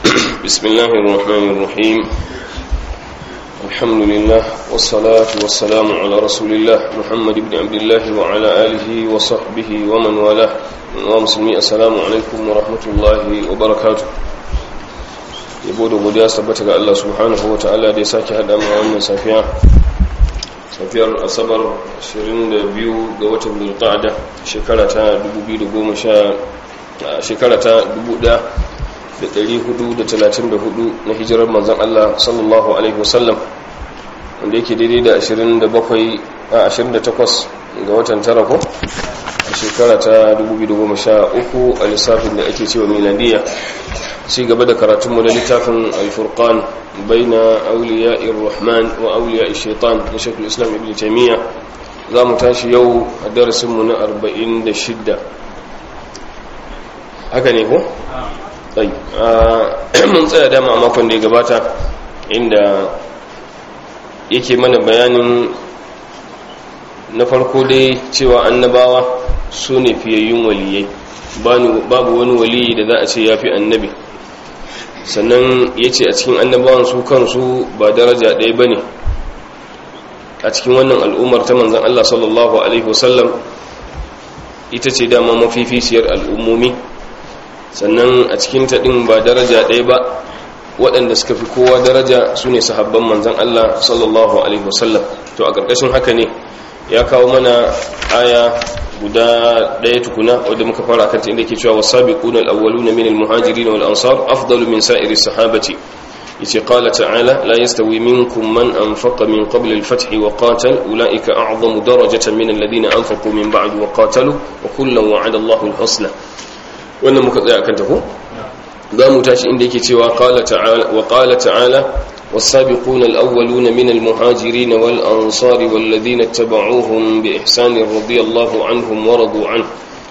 بسم الله الرحمن الرحيم الحمد لله والصلاة والسلام على رسول الله محمد بن عبد الله وعلى آله وصحبه ومن والاه ومسلمي السلام عليكم ورحمة الله وبركاته yabo da godiya tabbata ga Allah subhanahu wa ta'ala da ya sake hada mu wannan safiya safiyar asabar 22 ga watan zulqa'da shekara ta 2010 shekara ta 1434 na hijirar manzon Allah sallallahu alaihi wasallam wanda yake daidai da 27 a 28 ga watan tara ko a shekara ta 2013 a lissafin da ake cewa miladiya ci gaba da karatunmu da littafin alfurqan baina auliya'ir rahman wa auliya'ir shaitan na shekul islam ibn taimiyya za mu tashi yau a darasinmu na 46 haka ne ko? mun tsaya dama a makon da ya gabata inda yake mana bayanin na farko dai cewa annabawa su ne fiyayyun waliyai babu wani waliyi da za a ce ya fi annabi sannan ya ce a cikin annabawan su kansu ba daraja ɗaya ba ne a cikin wannan al'ummar ta manzan Allah sallallahu Alaihi wasallam ita ce dama mafificiyar al'ummomi sannan a cikin taɗin ba daraja ɗaya ba waɗanda suka fi kowa daraja su ne sahabban manzan Allah sallallahu Alaihi wasallam to a ƙarƙashin haka ne ya kawo mana aya guda ɗaya tukuna wadda muka fara kanta inda ke cewa wasabiquna al-awwaluna min al-muhajirin wal ansar afdalu min sa'iri sahabati yace qala ta'ala la yastawi minkum man anfaqa min qabl al-fath wa qatal ulaika a'zamu darajatan min alladhina anfaqu min ba'd wa qatalu wa kullan wa'ada Allahu al-husna wannan muka tsaya kanta ko za mu tashi inda yake cewa qala ta'ala wa qala ta'ala والسابقون الأولون من المهاجرين والأنصار والذين اتبعوهم بإحسان رضي الله عنهم ورضوا عنه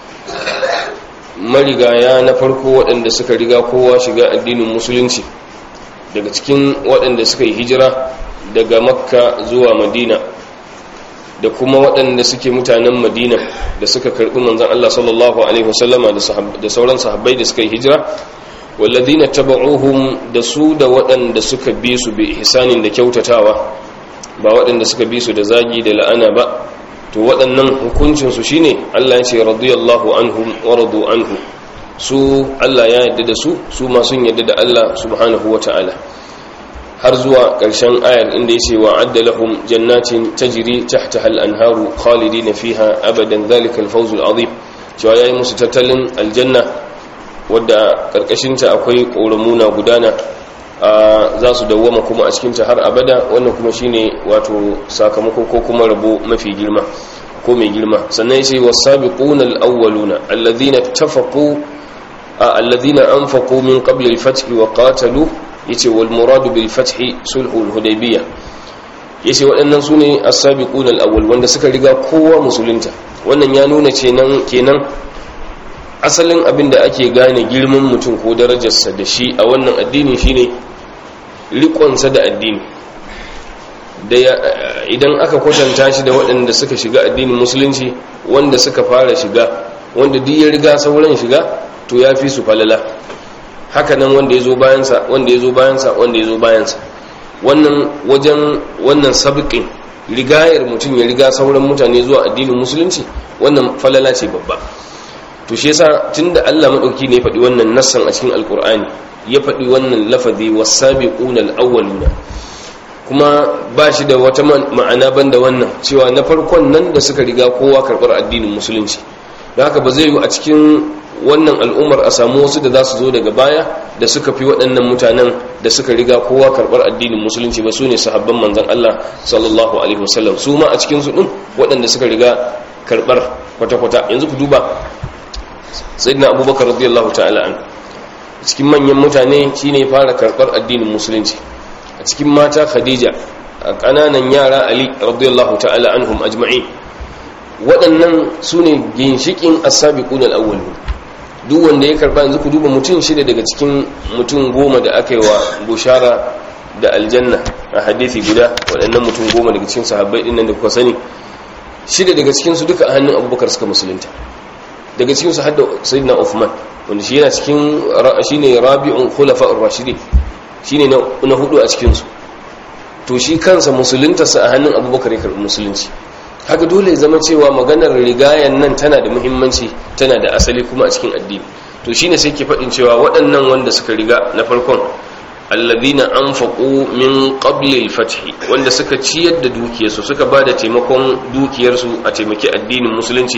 marigaya na farko waɗanda suka riga kowa shiga addinin musulunci daga cikin waɗanda suka yi hijira daga makka zuwa madina da kuma waɗanda suke mutanen madina da suka karɓi manzan Allah sallallahu Alaihi wasallama da sauran sahabbai da suka yi hijira walladina taba'uhum da su da waɗanda suka bi su bi ihsanin da kyautatawa ba waɗanda suka bi su da zagi da la'ana ba to waɗannan hukuncin su shine Allah ya ce radiyallahu anhum wa radu anhu su Allah ya yarda da su su ma sun yarda da Allah subhanahu wata'ala har zuwa ƙarshen ayar inda ya ce wa adda lahum jannatin tajri tahtaha al-anharu khalidina fiha abadan dhalika al-fawz al-azim cewa yayi musu tattalin aljanna wadda karkashinta akwai ƙoramuna gudana za su dawwama kuma a cikinta har abada wannan kuma shine wato sakamako ko kuma rabo mafi girma ko mai girma sannan yace was-sabiquna al-awwaluna alladhina tafaqu alladhina anfaqu min qabli al-fath wa qatalu yace wal muradu bil fath sulhul hudaybiyah yace waɗannan sune as-sabiquna al-awwal wanda suka riga kowa musulunta wannan ya nuna kenan kenan asalin abin da ake gane girman mutum ko darajarsa da shi a wannan addini shine rikonsa da addini da idan aka kwatanta shi da waɗanda suka shiga addinin musulunci wanda suka fara shiga wanda duk ya riga sauran shiga to ya fi su falala hakanan wanda ya zo bayansa wanda ya zo bayansa wanda ya zo bayansa wannan wajen wannan sabiqin rigayar mutum ya riga sauran mutane zuwa addinin musulunci wannan falala ce babba to shi yasa tunda Allah madauki ne faɗi wannan nassan a cikin alkur'ani ya faɗi wannan lafazi was-sabiquna al-awwaluna kuma ba shi da wata ma'ana banda wannan cewa na farkon nan da suka riga kowa karɓar addinin musulunci da haka ba zai yi a cikin wannan al'ummar a samu wasu da za su zo daga baya da suka fi waɗannan mutanen da suka riga kowa karɓar addinin musulunci ba su ne sahabban manzon Allah sallallahu alaihi wasallam su ma a cikin su din waɗanda suka riga karɓar kwata-kwata yanzu ku duba sayyidina abubakar radiyallahu ta'ala an cikin manyan mutane shine fara karbar addinin musulunci a cikin mata khadija a kananan yara ali radiyallahu ta'ala anhum ajma'in waɗannan su ne ginshikin as-sabiqun al-awwal duk wanda ya karba yanzu ku duba mutum shida daga cikin mutum goma da aka yi wa bushara da aljanna a hadisi guda waɗannan mutum goma daga cikin sahabbai ɗin nan da kuka sani shida daga cikinsu duka a hannun abubakar suka musulunta daga cikinsu hadda sayyidina Uthman wanda shi yana cikin shine rabi'un khulafa'ur rashidin shine na hudu a cikin su to shi kansa musuluntarsa a hannun abubakar ya karɓi musulunci haka dole ya zama cewa maganar rigayen nan tana da muhimmanci tana da asali kuma a cikin addini to shine sai ke faɗin cewa waɗannan wanda suka riga na farkon alladhina anfaqu min qabli al-fath wanda suka ciyar da dukiyarsu suka bada taimakon dukiyarsu a taimaki addinin musulunci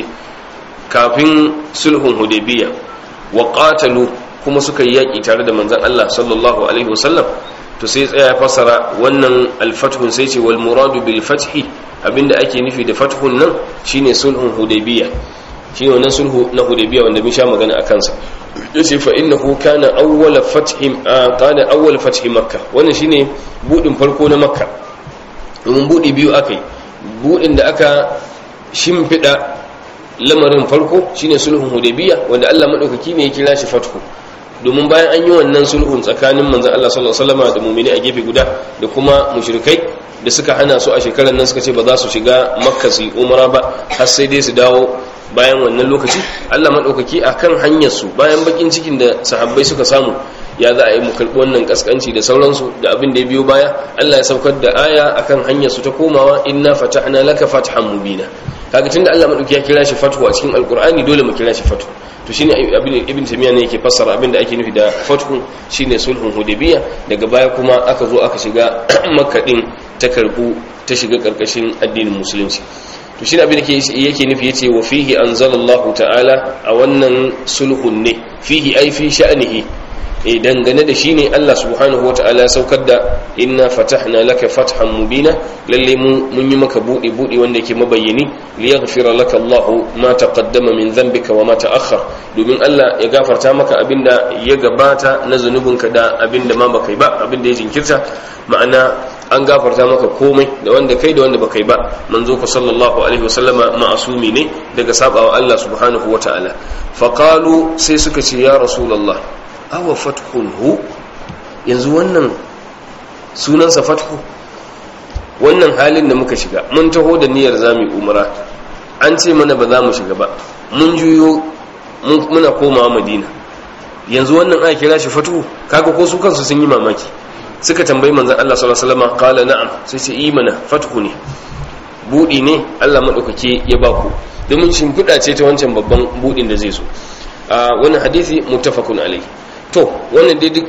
kafin sulhun hudaybiya wa qatalu kuma suka yi yaki tare da manzon Allah sallallahu alaihi wasallam to sai tsaya fasara wannan al-fathun sai ce wal muradu bil fathi abinda ake nufi da fathun nan shine sulhun hudaybiya shine wannan sulhu na hudaybiya wanda mun sha magana a kansa yace fa innahu kana awwal fathim kana awwal fathi makkah wannan shine budin farko na makka domin budi biyu akai budin da aka shimfida lamarin farko shine sulhun hudaybiya wanda Allah madaukaki ne ya kira shi fathu domin bayan an yi wannan sulhun tsakanin manzon Allah sallallahu alaihi wasallam da mu'mini a gefe guda da kuma mushrikai da suka hana su a shekarar nan suka ce ba za su shiga makka su yi umara ba har sai dai su dawo bayan wannan lokaci Allah maɗaukaki a kan hanyarsu bayan bakin cikin da sahabbai suka samu ya za a yi mu karɓi wannan ƙasƙanci da sauransu da abin da ya biyo baya Allah ya saukar da aya a kan hanyarsu ta komawa inna fatahna laka fathan mubina kaga tunda Allah maɗauki ya kira shi fathu a cikin alƙur'ani dole mu kira shi fathu to shine abin ibn tamiya ne yake fassara abin da ake nufi da fathu shine sulhun hudaybiya daga baya kuma aka zo aka shiga makka din ta karbu ta shiga karkashin addinin musulunci to shi abin da yake nufi yace wa fihi anzalallahu ta'ala a wannan sulhun ne fihi ai fi sha'nihi e dangane da shi ne Allah subhanahu wata'ala ya saukar da inna fatahna laka fathan mubina lalle mu mun yi maka budi budi wanda yake mabayyani li yaghfira laka Allahu ma taqaddama min dhanbika wa ma ta'akhkhar domin Allah ya gafarta maka abinda ya gabata na zanubinka da abinda ma baka yi ba abinda ya jinkirta ma'ana an gafarta maka komai da wanda kai da wanda baka yi ba manzo ku sallallahu alaihi wasallama ma'asumi ne daga sabawa Allah subhanahu wata'ala faqalu sai suka ce ya rasulullah awa fathun hu yanzu wannan sunansa fathu wannan halin da muka shiga mun taho da niyyar zami umara an ce mana ba za mu shiga ba mun juyo muna komawa madina yanzu wannan aka kira shi fathu kaga ko su kansu sun yi mamaki suka tambayi manzon Allah sallallahu alaihi wasallam qala na'am sai ce yi mana fathu ne budi ne Allah madaukake ya ba ku domin shimfiɗa ce ta wancan babban budin da zai so a wannan hadisi muttafaqun alaihi to wannan dai duk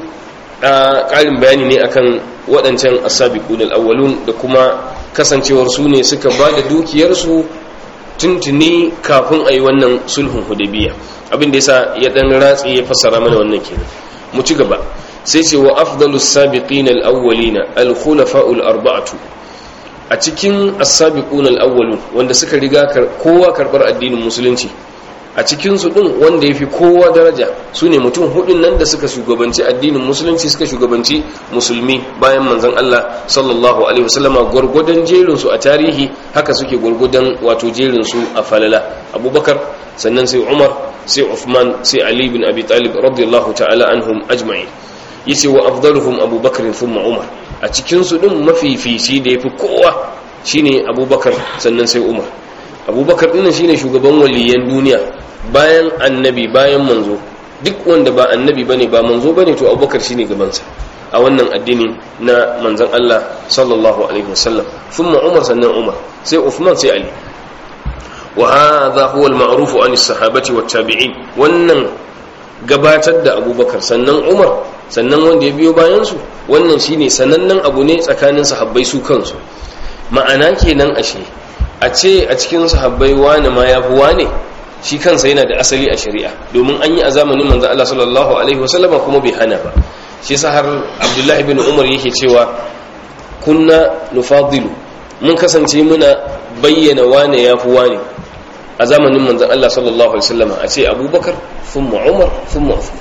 ƙarin bayani ne akan waɗancan asabiqun al-awwalun da kuma kasancewar su ne suka ba da dukiyarsu tuntuni kafin a yi wannan sulhun hudabiya abin da yasa ya dan ratsi ya fassara mana wannan kenan mu ci gaba sai ce wa afdalus sabiqin al-awwalin al-khulafa'u al-arba'atu a cikin as-sabiqun al-awwalun wanda suka riga kowa karbar addinin musulunci a cikinsu ɗin wanda ya fi kowa daraja su ne mutum hudun nan da suka shugabanci addinin musulunci suka shugabanci musulmi bayan manzan Allah sallallahu alaihi wasallama gwargwadon jerinsu a tarihi haka suke gwargwadon wato jerinsu a falala abubakar sannan sai umar sai uthman sai ali bin abi talib radiyallahu ta'ala anhum ajma'in yace wa afdaluhum abubakar thumma umar a cikinsu ɗin mafifici da yafi kowa shine abubakar sannan sai umar abubakar dinnan shine shugaban waliyan duniya bayan annabi bayan manzo duk wanda ba annabi bane ba manzo bane to abubakar shine gabansa a wannan addini na manzon Allah sallallahu alaihi wasallam thumma umar sannan umar sai uthman sai ali wa hadha huwa al-ma'ruf an as-sahabati wat tabi'in wannan gabatar da abubakar sannan umar sannan wanda ya biyo bayan su wannan shine sanannen abu ne tsakanin sahabbai su kansu ma'ana kenan ashe a ce a cikin sahabbai wani ma ya fi wane shi kansa yana da asali a shari'a domin an yi a zamanin manzo Allah sallallahu alaihi wasallam kuma bai hana ba shi yasa har Abdullahi bin Umar yake cewa kunna nufadilu mun kasance muna bayyana wane ya fi wane a zamanin manzo Allah sallallahu alaihi wasallam a ce Abubakar thumma Umar thumma Uthman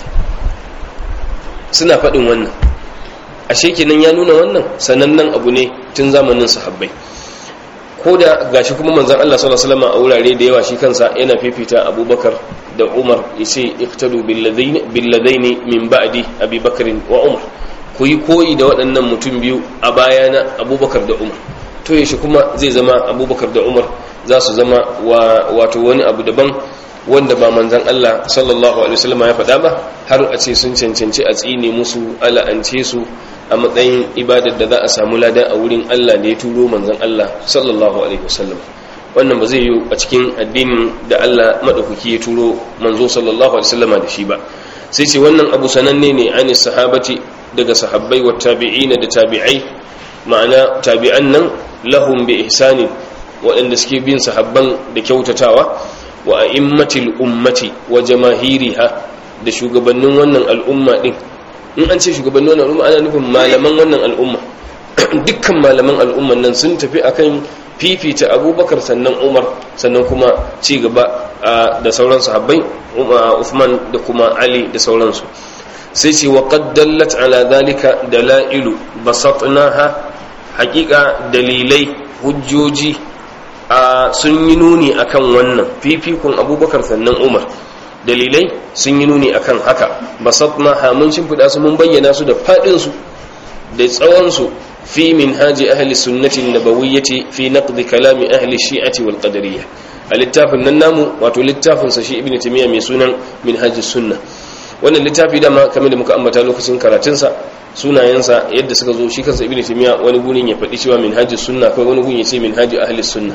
suna faɗin wannan ashe kenan ya nuna wannan sanannen abu ne tun zamanin sahabbai ko da gashi kuma manzan Allah sallallahu alaihi wasallam a wurare da yawa shi kansa yana fifita Abubakar da Umar yace iqtadu billadaini min ba'di Abi Bakr wa Umar ku yi koyi da waɗannan mutum biyu a bayana Abubakar da Umar to yashi kuma zai zama Abubakar da Umar za su zama wato wani abu daban wanda ba manzan Allah sallallahu alaihi wasallam ya faɗa ba har a ce sun cancanci a tsine musu ala'ance su a matsayin ibadar da za a samu lada a wurin Allah da ya turo manzan Allah sallallahu alaihi wasallam wannan ba zai yi a cikin addinin da Allah madaukaki ya turo manzo sallallahu alaihi wasallam da shi ba sai ce wannan abu sananne ne ani sahabati daga sahabbai wa tabi'ina da tabi'ai ma'ana tabi'an nan lahum bi ihsani waɗanda suke bin sahabban da kyautatawa wa a'immatil ummati wa jamahiriha da shugabannin wannan al'umma din in an ce shugabannin wannan al'umma ana nufin malaman wannan al'umma dukkan malaman al'umman nan sun tafi akan fifita abubakar sannan umar sannan kuma ci gaba da sauran sahabbai Uthman da kuma Ali da sauransu sai ce wa qaddallat ala dhalika dalailu basatnaha haqiqa dalilai hujjoji sun yi nuni akan wannan fifikun abubakar sannan umar dalilai sun yi nuni akan haka basatnaha mun shimfiɗa su mun bayyana su da faɗinsu da tsawonsu fi minhaji ahli sunnati nabawiyyati fi naqdi kalami ahli shi'ati wal qadariyya a littafin nan namu wato littafin sa shi ibn timiya mai sunan minhajus sunna wannan littafi dama kamar da muka ambata lokacin karatun sa sunayensa yadda suka zo shi kansa ibn timiya wani gurin ya faɗi cewa minhajus sunna kai wani gurin ya ce minhaji ahli sunna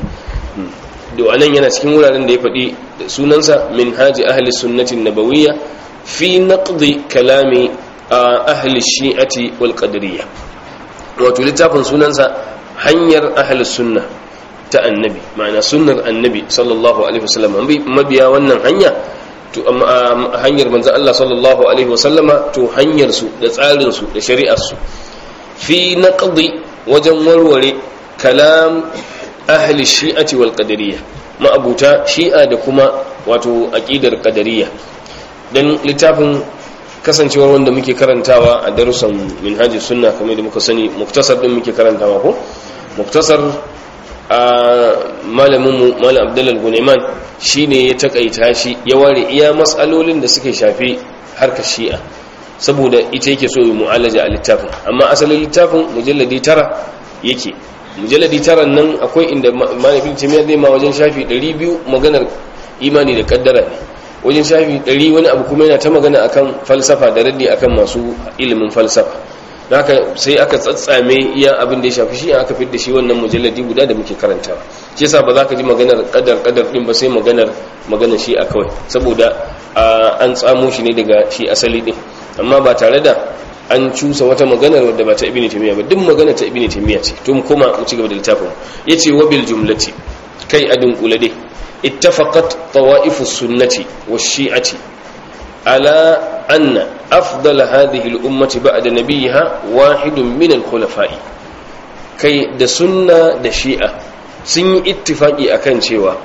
da anan yana cikin wuraren da ya faɗi sunansa minhaji ahli sunnati nabawiyya fi naqdi kalami ahli shi'ati wal qadariyya wato littafin sunansa hanyar ahalus sunna ta annabi ma'ana sunnar annabi sallallahu alaihi wasallam mabiya wannan hanya to hanyar manzo Allah sallallahu alaihi wasallama to hanyar su da tsarin su da shari'ar su fi naqdi wajen warware kalam ahli shi'ati wal qadariyya ma'abuta shi'a da kuma wato aqidar qadariyya dan littafin kasancewar wanda muke karantawa a darussan minhaji sunna kamar da muka sani muktasar din muke karantawa ko muktasar a malaminmu malam abdullal guneman shine ya takaita shi ya ware iya matsalolin da suka shafi harkar shi'a saboda ita yake so yi mu'alaja a littafin amma asalin littafin mujalladi tara yake mujalladi tara nan akwai inda malamin jami'a zai ma wajen shafi 200 maganar imani da kaddara ne wajen shafi ɗari wani abu kuma yana ta magana akan falsafa da raddi akan masu ilimin falsafa da haka sai aka tsatsame iya abin da ya shafi shi aka fi da shi wannan mujalladi guda da muke karantawa shi yasa ba za ka ji maganar kadar kadar din ba sai maganar maganar shi a kawai saboda an tsamo shi ne daga shi asali din amma ba tare da an cusa wata maganar wadda ba ta ibini taymiya ba duk magana ta ibini taymiya ce tun kuma mu ci gaba da littafin yace wabil jumlati kai a dunkule dai اتفقت طوائف السنة والشيعة على أن أفضل هذه الأمة بعد نبيها واحد من الخلفاء كي دا سنة دا شيعة sun yi ittifaki akan cewa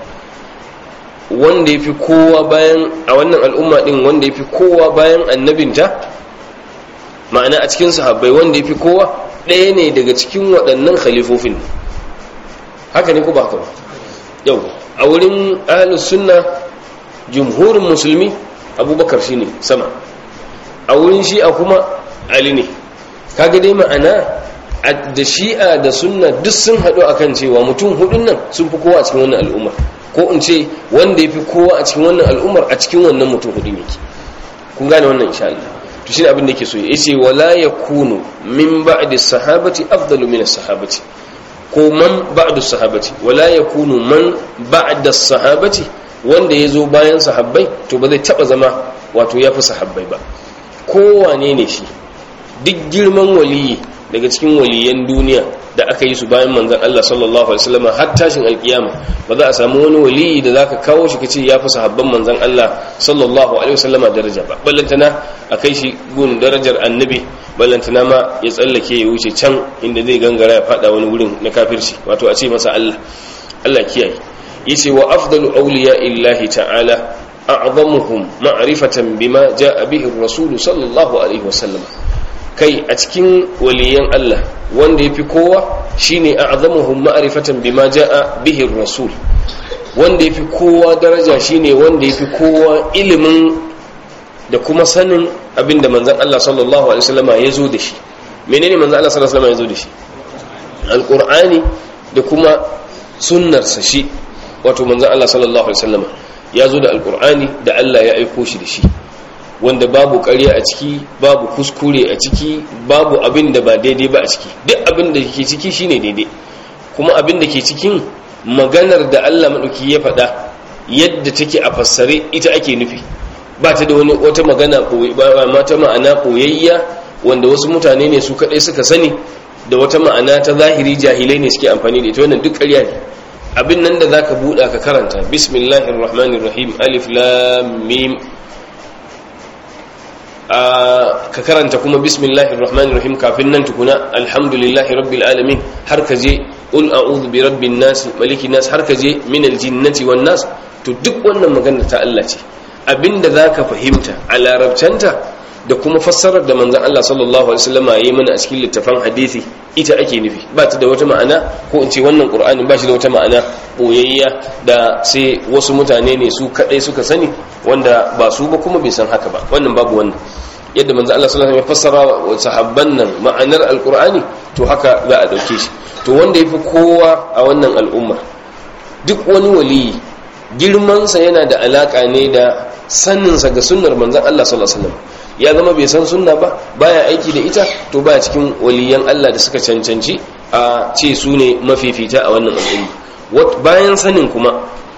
wanda ya fi kowa bayan a wannan al'umma din wanda ya fi kowa bayan annabinta ma'ana a cikin sahabbai wanda ya fi kowa ɗaya ne daga cikin waɗannan khalifofin haka ne ko ba haka ba yau a wurin ahalus sunna jumhurin musulmi abubakar shine sama a wurin shi'a kuma ali ne kaga dai ma'ana da shi'a da sunna duk sun haɗu akan cewa mutum hudun nan sun fi kowa a cikin wannan al'ummar ko in ce wanda ya fi kowa a cikin wannan al'ummar a cikin wannan mutum hudun yake kun gane wannan insha Allah to shine abin da yake so ya ce wala yakunu min ba'di sahabati afdalu min as-sahabati ko man ba'da sahabati wala yakunu man ba'da sahabati wanda yazo bayan sahabbai to ba zai taba zama wato yafi sahabbai ba kowane ne shi duk girman waliyi daga cikin waliyan duniya da aka yi su bayan manzon Allah sallallahu alaihi wasallam har tashin alkiyama ba za a samu wani waliyi da zaka kawo shi kace yafi sahabban manzon Allah sallallahu alaihi wasallam daraja ba ballantana akai shi gun darajar annabi ballantana ma ya tsallake ya wuce can inda zai gangara ya fada wani wurin na kafirci wato a ce masa Allah Allah kiyaye yace wa afdalu awliya illahi ta'ala a'zamuhum ma'rifatan bima ja'a bihi ar-rasul sallallahu alaihi wasallam kai a cikin waliyan Allah wanda yafi kowa shine a'zamuhum ma'rifatan bima ja'a bihi ar-rasul wanda yafi kowa daraja shine wanda yafi kowa ilimin da kuma sanin abinda manzon Allah sallallahu alaihi wasallama ya zo da shi menene manzon Allah sallallahu alaihi wasallama ya zo da shi alqur'ani da kuma sunnarsa shi wato manzon Allah sallallahu alaihi wasallama ya zo da alkur'ani da Allah ya aiko shi da shi wanda babu ƙarya a ciki babu kuskure a ciki babu abin da ba daidai ba a ciki duk abin da ke ciki shine daidai kuma abin da ke cikin maganar da Allah maɗauki ya faɗa yadda take a fassare ita ake nufi ba ta da wani wata magana ba mata ma'ana koyayya wanda wasu mutane ne su kaɗai suka sani da wata ma'ana ta zahiri jahilai ne suke amfani da ita wannan duk ƙarya ne abin nan da za ka buɗa ka karanta bismillahir rahmanir rahim alif lam mim ka karanta kuma bismillahir rahmanir rahim kafin nan tukuna alhamdulillahi rabbil alamin har ka je qul a'udhu bi rabbin nas malikin nas har ka je min aljinnati wan nas to duk wannan magana ta Allah ce abinda zaka fahimta a larabcanta da kuma fassarar da manzon Allah sallallahu alaihi wasallam yayi mana a cikin littafin hadisi ita ake nufi ba ta da wata ma'ana ko in ce wannan qur'ani ba shi da wata ma'ana boyayya da sai wasu mutane ne su kadai suka sani wanda ba su ba kuma bai san haka ba wannan babu wannan yadda manzo Allah sallallahu alaihi wasallam ya fassara wa sahabban nan ma'anar alqur'ani to haka za a dauke shi to wanda yafi kowa a wannan al'umma duk wani waliyi girman sa yana da alaka ne da sanin sa ga sunnar manzon Allah sallallahu alaihi wasallam ya zama bai san sunna ba baya aiki da ita to baya cikin waliyan Allah da suka cancanci a ce su ne mafifita a wannan al'umma bayan sanin kuma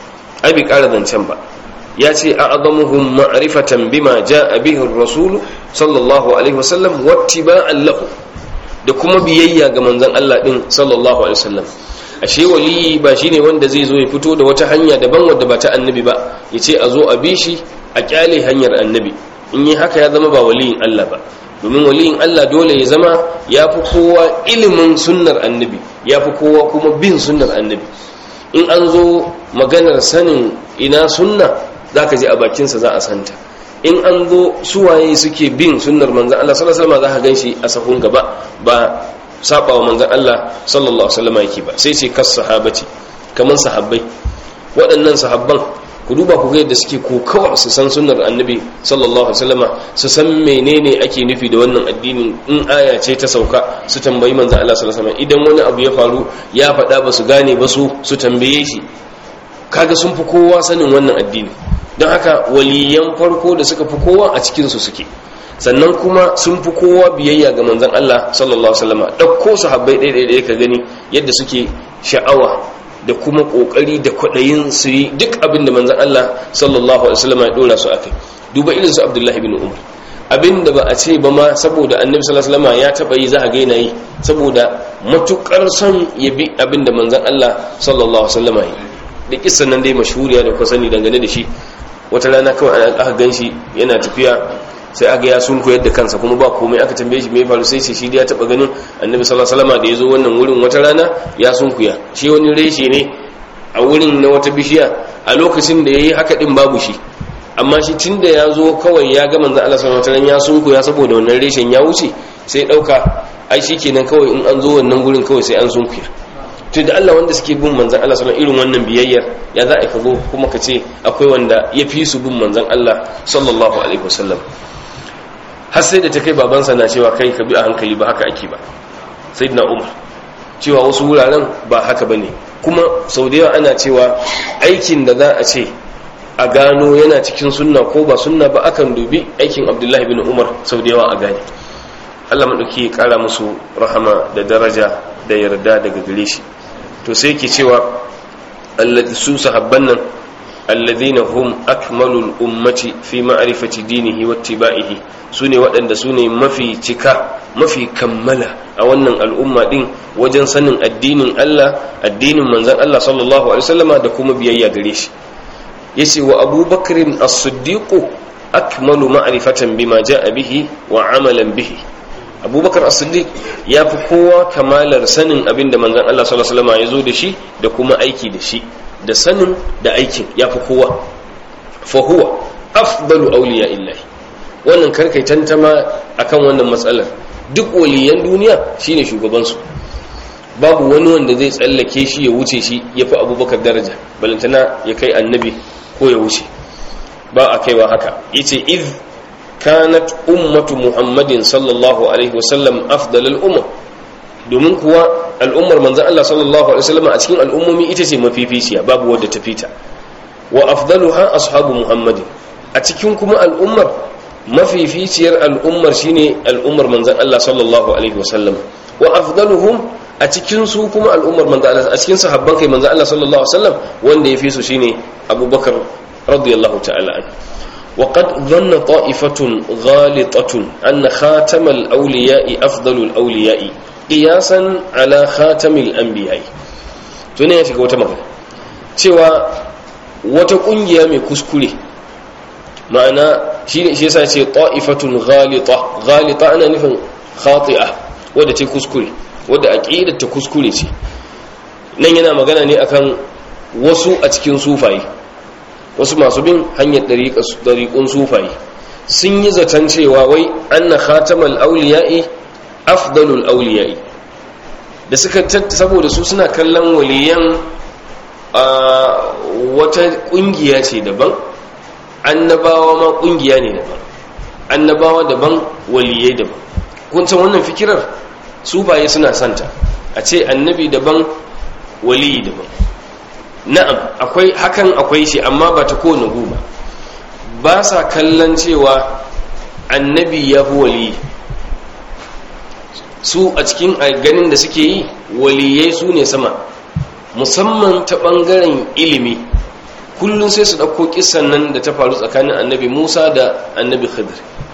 ai bai ƙara zancen ba ya ce a azamuhum ma'rifatan bima ja'a bihi ar-rasul sallallahu alaihi wasallam wattiba'an lahu da kuma biyayya ga manzon Allah din sallallahu alaihi wasallam ashe wali ba shine wanda zai zo ya fito da wata hanya daban wadda ba ta annabi ba yace a zo a bi shi a kyale hanyar annabi in yi haka ya zama ba waliyin Allah ba domin waliyin Allah dole ya zama ya fi kowa ilimin sunnar annabi ya fi kowa kuma bin sunnar annabi in an zo maganar sanin ina sunna za ka ji a bakinsa za a santa in an zo suwaye suke bin sunnar manzan Allah sallallahu alaihi wasallam za ka gan shi a sahun gaba ba saba wa manzan Allah sallallahu alaihi wasallam yake ba sai ce kas sahabati kaman sahabbai waɗannan sahabban ku duba ku ga yadda suke kokawa su san sunnar annabi sallallahu alaihi wasallama su san menene ake nufi da wannan addinin in aya ce ta sauka su tambayi manzon Allah sallallahu alaihi wasallam idan wani abu ya faru ya faɗa ba su gane ba su su tambaye shi kaga sun fi kowa sanin wannan addini don haka waliyan farko da suka fi kowa a cikin su suke sannan kuma sun fi kowa biyayya ga manzon Allah sallallahu alaihi wasallama dauko sahabbai ɗaya ɗaya ka gani yadda suke sha'awa da kuma kokari da kwadayin su yi duk abin da manzon Allah sallallahu alaihi wasallam ya dora su akai duba irin su Abdullah ibn Umar abin da ba a ce ba ma saboda Annabi sallallahu alaihi wasallam ya taba yi za a ga yana yi saboda matukar son ya bi abin da manzon Allah sallallahu alaihi wasallam yi da kissan nan dai mashhuriya da ku sani dangane da shi wata rana kawai aka ganshi yana tafiya sai aga ya sunku yadda kansa kuma ba komai aka tambaye shi me faru sai ce shi ya taba ganin annabi sallallahu alaihi wasallam da yazo wannan wurin wata rana ya sunkuya shi wani reshe ne a wurin na wata bishiya a lokacin da yayi haka din babu shi amma shi tunda ya zo kawai ya ga manzon Allah sallallahu alaihi wasallam ya sunkuya saboda wannan reshen ya wuce sai dauka ai shikenan kawai in an zo wannan gurin kawai sai an sunkuya to da Allah wanda suke bin manzon Allah sallallahu irin wannan biyayyar ya za a ka zo kuma ka ce akwai wanda ya fi su bin manzon Allah sallallahu alaihi wasallam har sai da ta kai babansa na cewa kai ka bi a hankali ba haka ake ba sai na umar cewa wasu wuraren ba haka ba ne kuma sau da yawa ana cewa aikin da za a ce a gano yana cikin sunna ko ba sunna ba akan dubi aikin abdullahi bin umar sau da yawa a gane allah maɗauki ƙara musu rahama da daraja da yarda daga gare shi to sai ke cewa su sahabban nan alladhina hum akmalul ummati fi ma'rifati dinihi wattiba'ihi sune waɗanda sune mafi cika mafi kammala a wannan al'umma din wajen sanin addinin Allah addinin manzon Allah sallallahu alaihi wasallama da kuma biyayya gare shi yace wa Abubakar as-Siddiq akmalu ma'rifatan bima ja'a bihi wa amalan bihi abubakar as-siddiq ya fi kowa kamalar sanin abin da manzon Allah sallallahu alaihi wasallam ya zo da shi da kuma aiki da shi da sanin da aikin ya fi kowa fa huwa afdalu awliya illahi wannan karkai tantama akan wannan matsalar duk waliyan duniya shine shugaban su babu wani wanda zai tsallake shi ya wuce shi ya fi abubakar daraja balantana ya kai annabi ko ya wuce ba a kaiwa haka yace iz kanat ummatu muhammadin sallallahu alaihi wasallam afdalal umam domin kuwa al'ummar manzan Allah sallallahu alaihi wasallam a cikin al'ummomi ita ce mafificiya babu wadda ta fita wa afdaluha ashabu muhammadin a cikin kuma al'ummar mafificiyar al'ummar shine al'ummar manzon Allah sallallahu alaihi wasallam wa afdaluhum a cikin su kuma al'ummar manzon Allah a cikin sahabban kai manzon Allah sallallahu alaihi wasallam wanda yafi su shine Abubakar radiyallahu ta'ala anhu وقد ظن طائفة غالطة أن خاتم الأولياء أفضل الأولياء قياسا على خاتم الأنبياء tuni ya shiga wata magana cewa wata kungiya mai kuskure ma'ana shi ne shi yasa ce ta'ifatun ghalita ghalita ana nufin khati'a wadda ce kuskure wadda aqidar ta kuskure ce nan yana magana ne akan wasu a cikin sufaye wasu masu bin hanyar dariƙun sufaye sun yi zaton cewa wai anna khatamal auliya'i afdalul auliya'i da suka saboda su suna kallon waliyan a wata kungiya ce daban annabawa ma kungiya ne daban annabawa daban waliyai daban kun san wannan fikirar sufaye suna santa a ce annabi daban waliyi daban na'am akwai hakan akwai shi amma ba ta kowane goma ba sa kallon cewa annabi ya fi waliyi su a cikin ganin da suke yi waliyai su ne sama musamman ta ɓangaren ilimi kullum sai su ɗauko kisan nan da ta faru tsakanin annabi musa da annabi khadir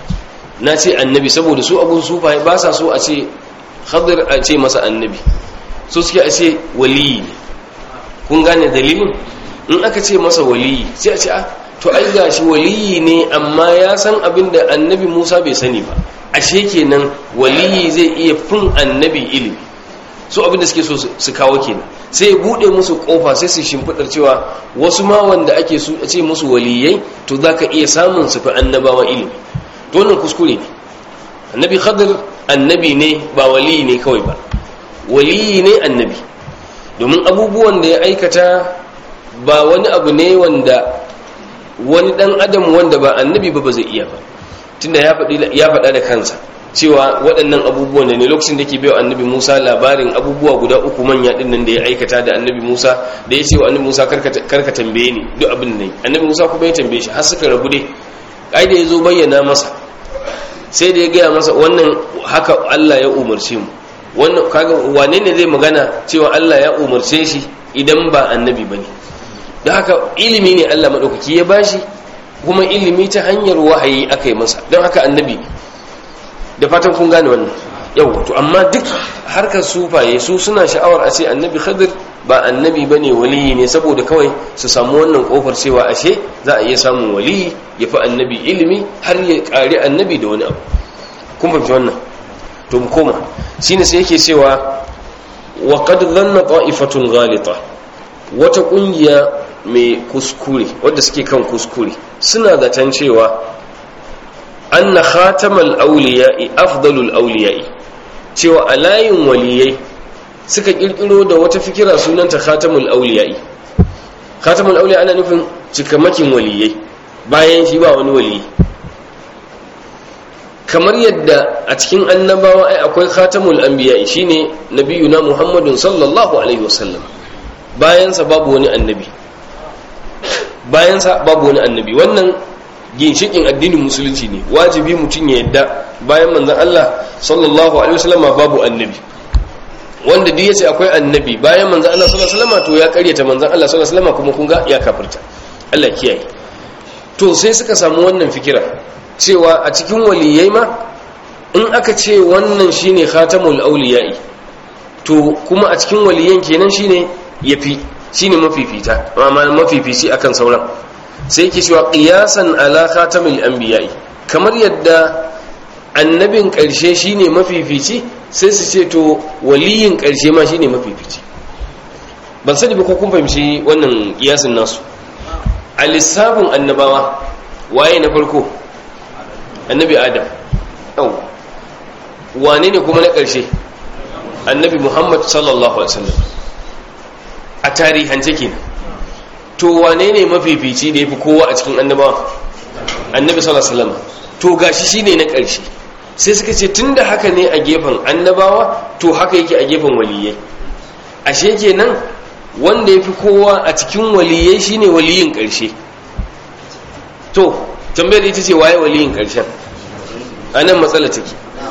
na ce annabi saboda su abun sufaye ba sa so a ce khadir a ce masa annabi so suke a ce waliyi ne kun gane dalilin in aka ce masa waliyi sai a ce a to ai gashi waliyi ne amma ya san abin da annabi musa bai sani ba ashe kenan waliyi zai iya fin annabi ilimi su abin da suke so su kawo kenan sai ya bude musu kofa sai su shimfidar cewa wasu ma wanda ake su ce musu waliyai to zaka iya samun su fi annabawa ilimi to wannan kuskure ne annabi khadir annabi ne ba waliyi ne kawai ba waliyi ne annabi domin abubuwan da ya aikata ba wani abu ne wanda wani dan adam wanda ba annabi ba ba zai iya ba tunda ya faɗa da kansa cewa waɗannan abubuwan da ne lokacin da ke bai annabi musa labarin abubuwa guda uku manya ɗin nan da ya aikata da annabi musa da ya ce wa annabi musa karka tambaye ni duk abin nan annabi musa kuma ya tambaye shi har suka rabu dai ai da ya zo bayyana masa sai da ya gaya masa wannan haka allah ya umarce mu wannan kaga wane ne zai magana cewa allah ya umarce shi idan ba annabi ba ne da haka ilimi ne allah maɗaukaki ya bashi kuma ilimi ta hanyar wahayi aka yi masa don haka annabi ne da fatan kun gane wannan yau to amma duk harkar sufaye su suna sha'awar a ce annabi khadir ba annabi ba ne waliyi ne saboda kawai su samu wannan kofar cewa ashe za a iya samun waliyi ya fi annabi ilimi har ya ƙari annabi da wani abu kun fahimci wannan to mu koma shine sai yake cewa wa qad dhanna ta'ifatun ghalita wata kungiya mai kuskure wadda suke kan kuskure suna zaton cewa anna khatamal awliya'i afdalul awliya'i cewa a layin waliyai suka kirkiro da wata fikira sunanta khatamul awliya'i khatamul awliya ana nufin cikamakin waliyai bayan shi ba wani waliyi kamar yadda a cikin annabawa ai akwai khatamul anbiya'i shine nabiyuna muhammadun sallallahu alaihi wasallam bayansa babu wani annabi bayansa babu wani annabi wannan ginshikin addinin musulunci ne wajibi mutum ya yadda bayan manzon Allah sallallahu alaihi wasallam babu annabi wanda duk yace akwai annabi bayan manzon Allah sallallahu alaihi wasallam to ya karyata manzon Allah sallallahu alaihi wasallam kuma kun ga ya kafirta Allah kiyaye to sai suka samu wannan fikira cewa a cikin waliyai ma in aka ce wannan shine khatamul awliya'i to kuma a cikin waliyan kenan shine yafi shine mafifita amma mafifici akan sauran sai yake cewa qiyasan ala khatamil anbiya'i kamar yadda annabin karshe shine mafifici sai su ce to waliyin karshe ma shine mafifici ban sani ba ko kun fahimci wannan kiyasin nasu a lissafin annabawa waye na farko annabi adam yau wane ne kuma na karshe annabi muhammad sallallahu alaihi wasallam a tarihance kenan to wane ne mafifici da ya fi kowa a cikin annabawa annabi sallallahu alaihi wasallam to gashi shine na ƙarshe sai suka ce tunda haka ne a gefen annabawa to haka yake a gefen waliyai ashe kenan wanda ya fi kowa a cikin waliyai shine waliyin ƙarshe to tambayar ita ce waye waliyin ƙarshen a nan matsala take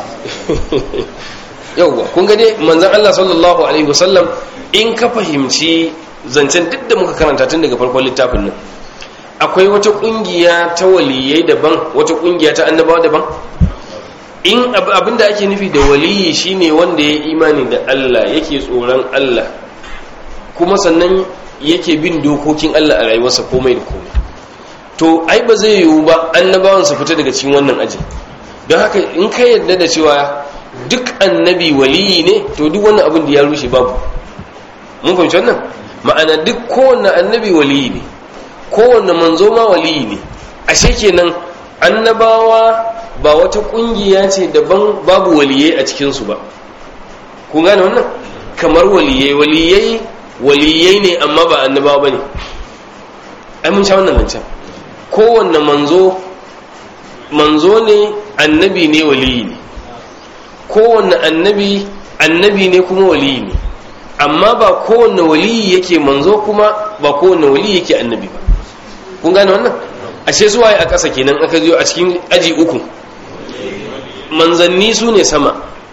yauwa kun gade manzan Allah sallallahu alaihi wasallam in ka fahimci zancen duk da muka karanta tun daga farkon littafin nan akwai wata kungiya ta waliyai daban wata kungiya ta annabawa daban in abinda ake nufi da waliyi shine wanda ya imani da Allah yake tsoron Allah kuma sannan yake bin dokokin Allah a rayuwarsa komai da komai to ai ba zai yiwu ba annabawan su fita daga cikin wannan ajin don haka in ka yarda da cewa duk annabi waliyi ne to duk wannan abin da ya rushe babu mun fahimci wannan ma'ana duk kowanne annabi waliyi ne kowanne manzo ma waliyi ne ashe kenan annabawa ba wata kungiya ce daban babu waliyai a cikinsu ba kun gane wannan kamar waliyai waliyai waliyai ne amma ba annabawa ba ne ai mun sha wannan zancen kowanne manzo manzo ne annabi ne waliyi ne kowanne annabi annabi ne kuma waliyi ne amma ba kowanne waliyi yake manzo kuma ba kowanne waliyi yake annabi ba kun gane wannan ashe zuwa a ƙasa kenan aka zo a cikin aji uku manzanni su ne sama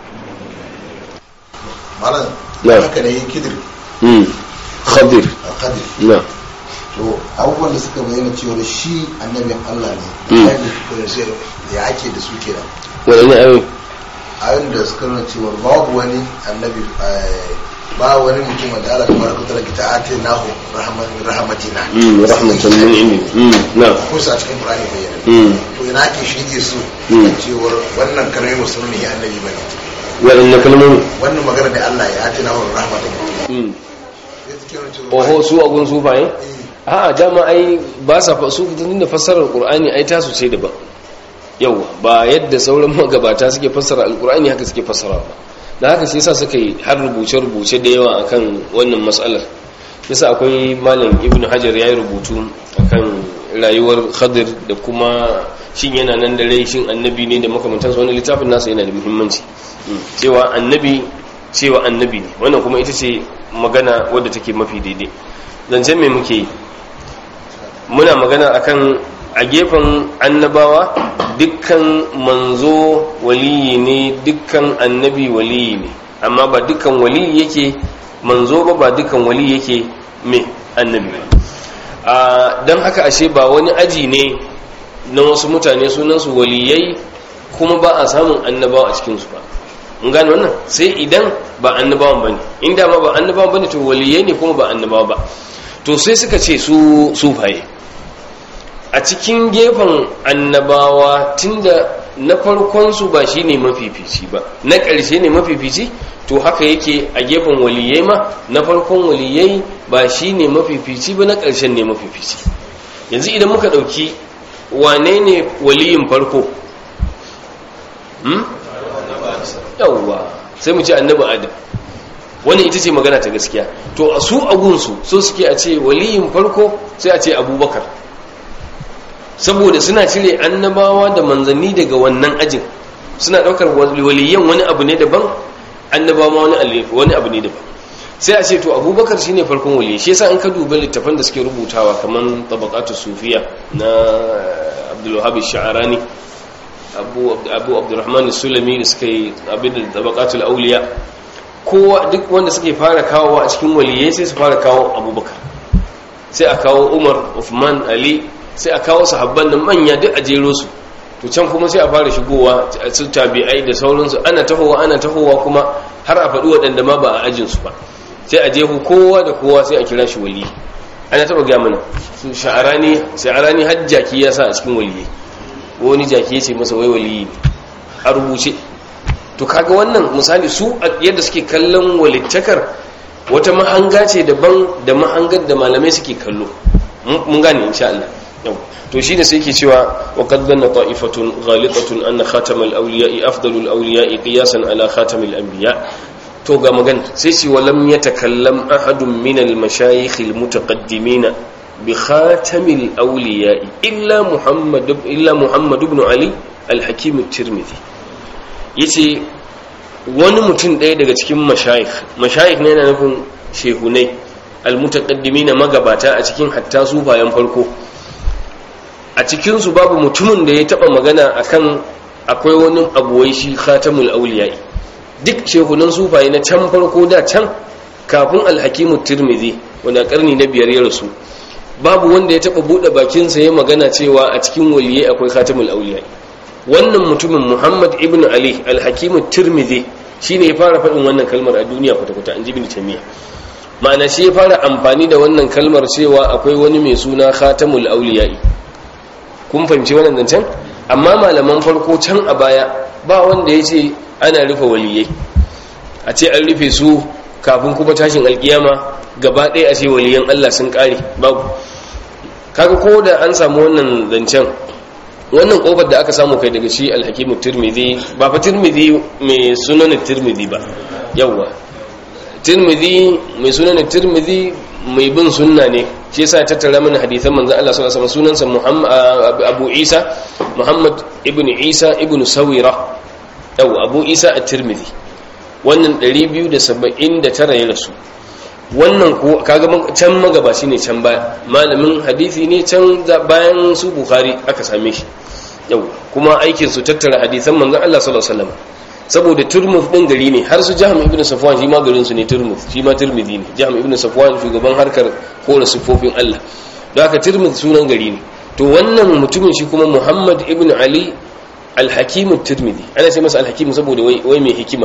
malam Na. haka ne yin kidir khadir a kadir na to abubuwan da suka bayyana cewa shi annabin allah ne Mm. da kuma sai ya ake da su kenan waɗanne ayoyi ayoyin da suka nuna cewa babu wani annabi eh, ba wani mutum wanda Allah ta baraka ta rage ta ate nahu rahmatina Mm, rahmatan min indi Mm, na ko sa cikin Qur'ani bayyana Mm. to ina ake shige su Mm. cewa wannan kalmai musulmi ya annabi bane waɗanne kalmomi wannan magana da Allah ya ate nahu rahmatina Mm. sai suke nuna cewa oho su agun sufaye Eh, a'a dama ai ba sa fa su tun da fassarar qur'ani ai tasu ce daban yawa ba yadda sauran magabata suke fassara alqur'ani haka suke fassara ba da haka shi yasa suka yi har rubuce rubuce da yawa akan wannan mas'alar yasa akwai malam ibnu hajar yayi rubutu akan rayuwar khadir da kuma shin yana nan da rai shin annabi ne da makamantansa wani littafin nasa yana da muhimmanci Mm. cewa annabi cewa annabi ne wannan kuma ita ce magana wadda take mafi daidai zancen me muke yi muna magana akan a gefen annabawa dukkan manzo waliyi ne dukkan annabi waliyi ne amma ba dukkan waliyi yake manzo ba ba dukkan waliyi yake me annabi a don haka ashe ba wani aji ne na wasu mutane sunansu waliyai kuma ba a samun annabawa a cikinsu ba in gane wannan sai idan ba annabawan ba ne inda ma ba annabawan ba ne to waliyai ne kuma ba annabawa ba to sai suka ce su sufaye a cikin gefen annabawa tunda na farkonsu ba shi ne mafifici ba na ƙarshe ne mafifici to haka yake a gefen waliyai ma na farkon waliyai ba shi ne mafifici ba na ƙarshen ne mafifici yanzu idan muka ɗauki wane ne waliyin farko hmm? yawwa sai mu ce annabi adam wani ita ce magana ta gaskiya to a su agunsu so suke a ce waliyin farko sai a ce abubakar saboda suna cire annabawa da manzanni daga wannan ajin suna daukar waliyan wani abu ne daban annabawa wani wani abu ne daban sai a ce to abubakar shine farkon waliyi shi yasa an ka duba littafan da suke rubutawa kaman tabaqatu sufiya na abdul wahhab sha'arani abu abu abdurrahman sulami da suka yi abin da tabaqatul awliya kowa duk wanda suke fara kawo a cikin waliyai sai su fara kawo abubakar sai a kawo umar uthman ali sai a kawo sahabban nan manya duk a jero su to can kuma sai a fara shigowa su tabi'ai da sauransu ana tahowa ana tahowa kuma har a faɗi waɗanda ma ba a ajin su ba sai a jehu kowa da kowa sai a kira shi wali ana taɓa ga mana su sha'arani sha'arani har jaki ya sa a cikin waliyai wani jaki ya ce masa wai waliyi a rubuce to kaga wannan misali su yadda suke kallon walittakar wata mahanga ce daban da mahangar da malamai suke kallo mun gane insha Allah yau to shine sai yake cewa wa qad dhanna ta'ifatun ghalitatun anna khatamal awliya'i afdalul awliya'i qiyasan ala khatamil anbiya to ga magan sai ce walam yatakallam ahadun min al mashayikh al mutaqaddimin bi khatamil awliya'i illa muhammad illa muhammad ibn ali al hakim at-tirmidhi yace wani mutum ɗaya daga cikin mashayikh mashayikh ne yana nufin shehunai almutaqaddimin magabata a cikin hatta sufayen farko a cikin su babu mutumin da ya taba magana akan akwai wani abu wai shi khatamul awliya duk shehunan sufaye na can farko da can kafin alhakimu tirmidhi wanda karni na biyar ya rasu babu wanda ya taba bude bakinsa ya magana cewa a cikin waliyai akwai khatamul awliya wannan mutumin muhammad ibn ali alhakimu tirmidhi shine ya fara faɗin wannan kalmar a duniya kwata-kwata an ji bin tamiya ma'ana shi ya fara amfani da wannan kalmar cewa akwai wani mai suna khatamul awliya kun fahimci wannan zancen amma malaman farko can a baya ba wanda ya ce ana rufe waliyai a ce an rufe su kafin kuma tashin alkiyama gaba ɗaya a ce waliyan Allah sun ƙare babu kaga ko da an samu wannan zancen wannan kofar da aka samu kai daga shi alhakimu turmidi ba fa turmidi mai sunan turmidi ba yawwa turmidi mai sunan turmidi mai bin sunna ne shi yasa tattara mana hadisan manzon Allah sallallahu alaihi wasallam sunansa Muhammad Abu Isa Muhammad ibn Isa ibn Sawira yawwa Abu Isa at-Tirmidhi wannan 279 ya rasu wannan ko kaga can magabaci ne can baya malamin hadisi ne can bayan su bukhari aka same shi yau kuma aikin su tattara hadisan manzon Allah sallallahu alaihi wasallam saboda turmuf din gari ne har su jahm ibn safwan shi ma garin su ne turmuf shi ma turmidi ne jahm ibn safwan shugaban harkar kora sifofin Allah don haka turmuf sunan gari ne to wannan mutumin shi kuma muhammad ibn ali al-hakim turmidi ana ce masa al-hakim saboda wai mai hikima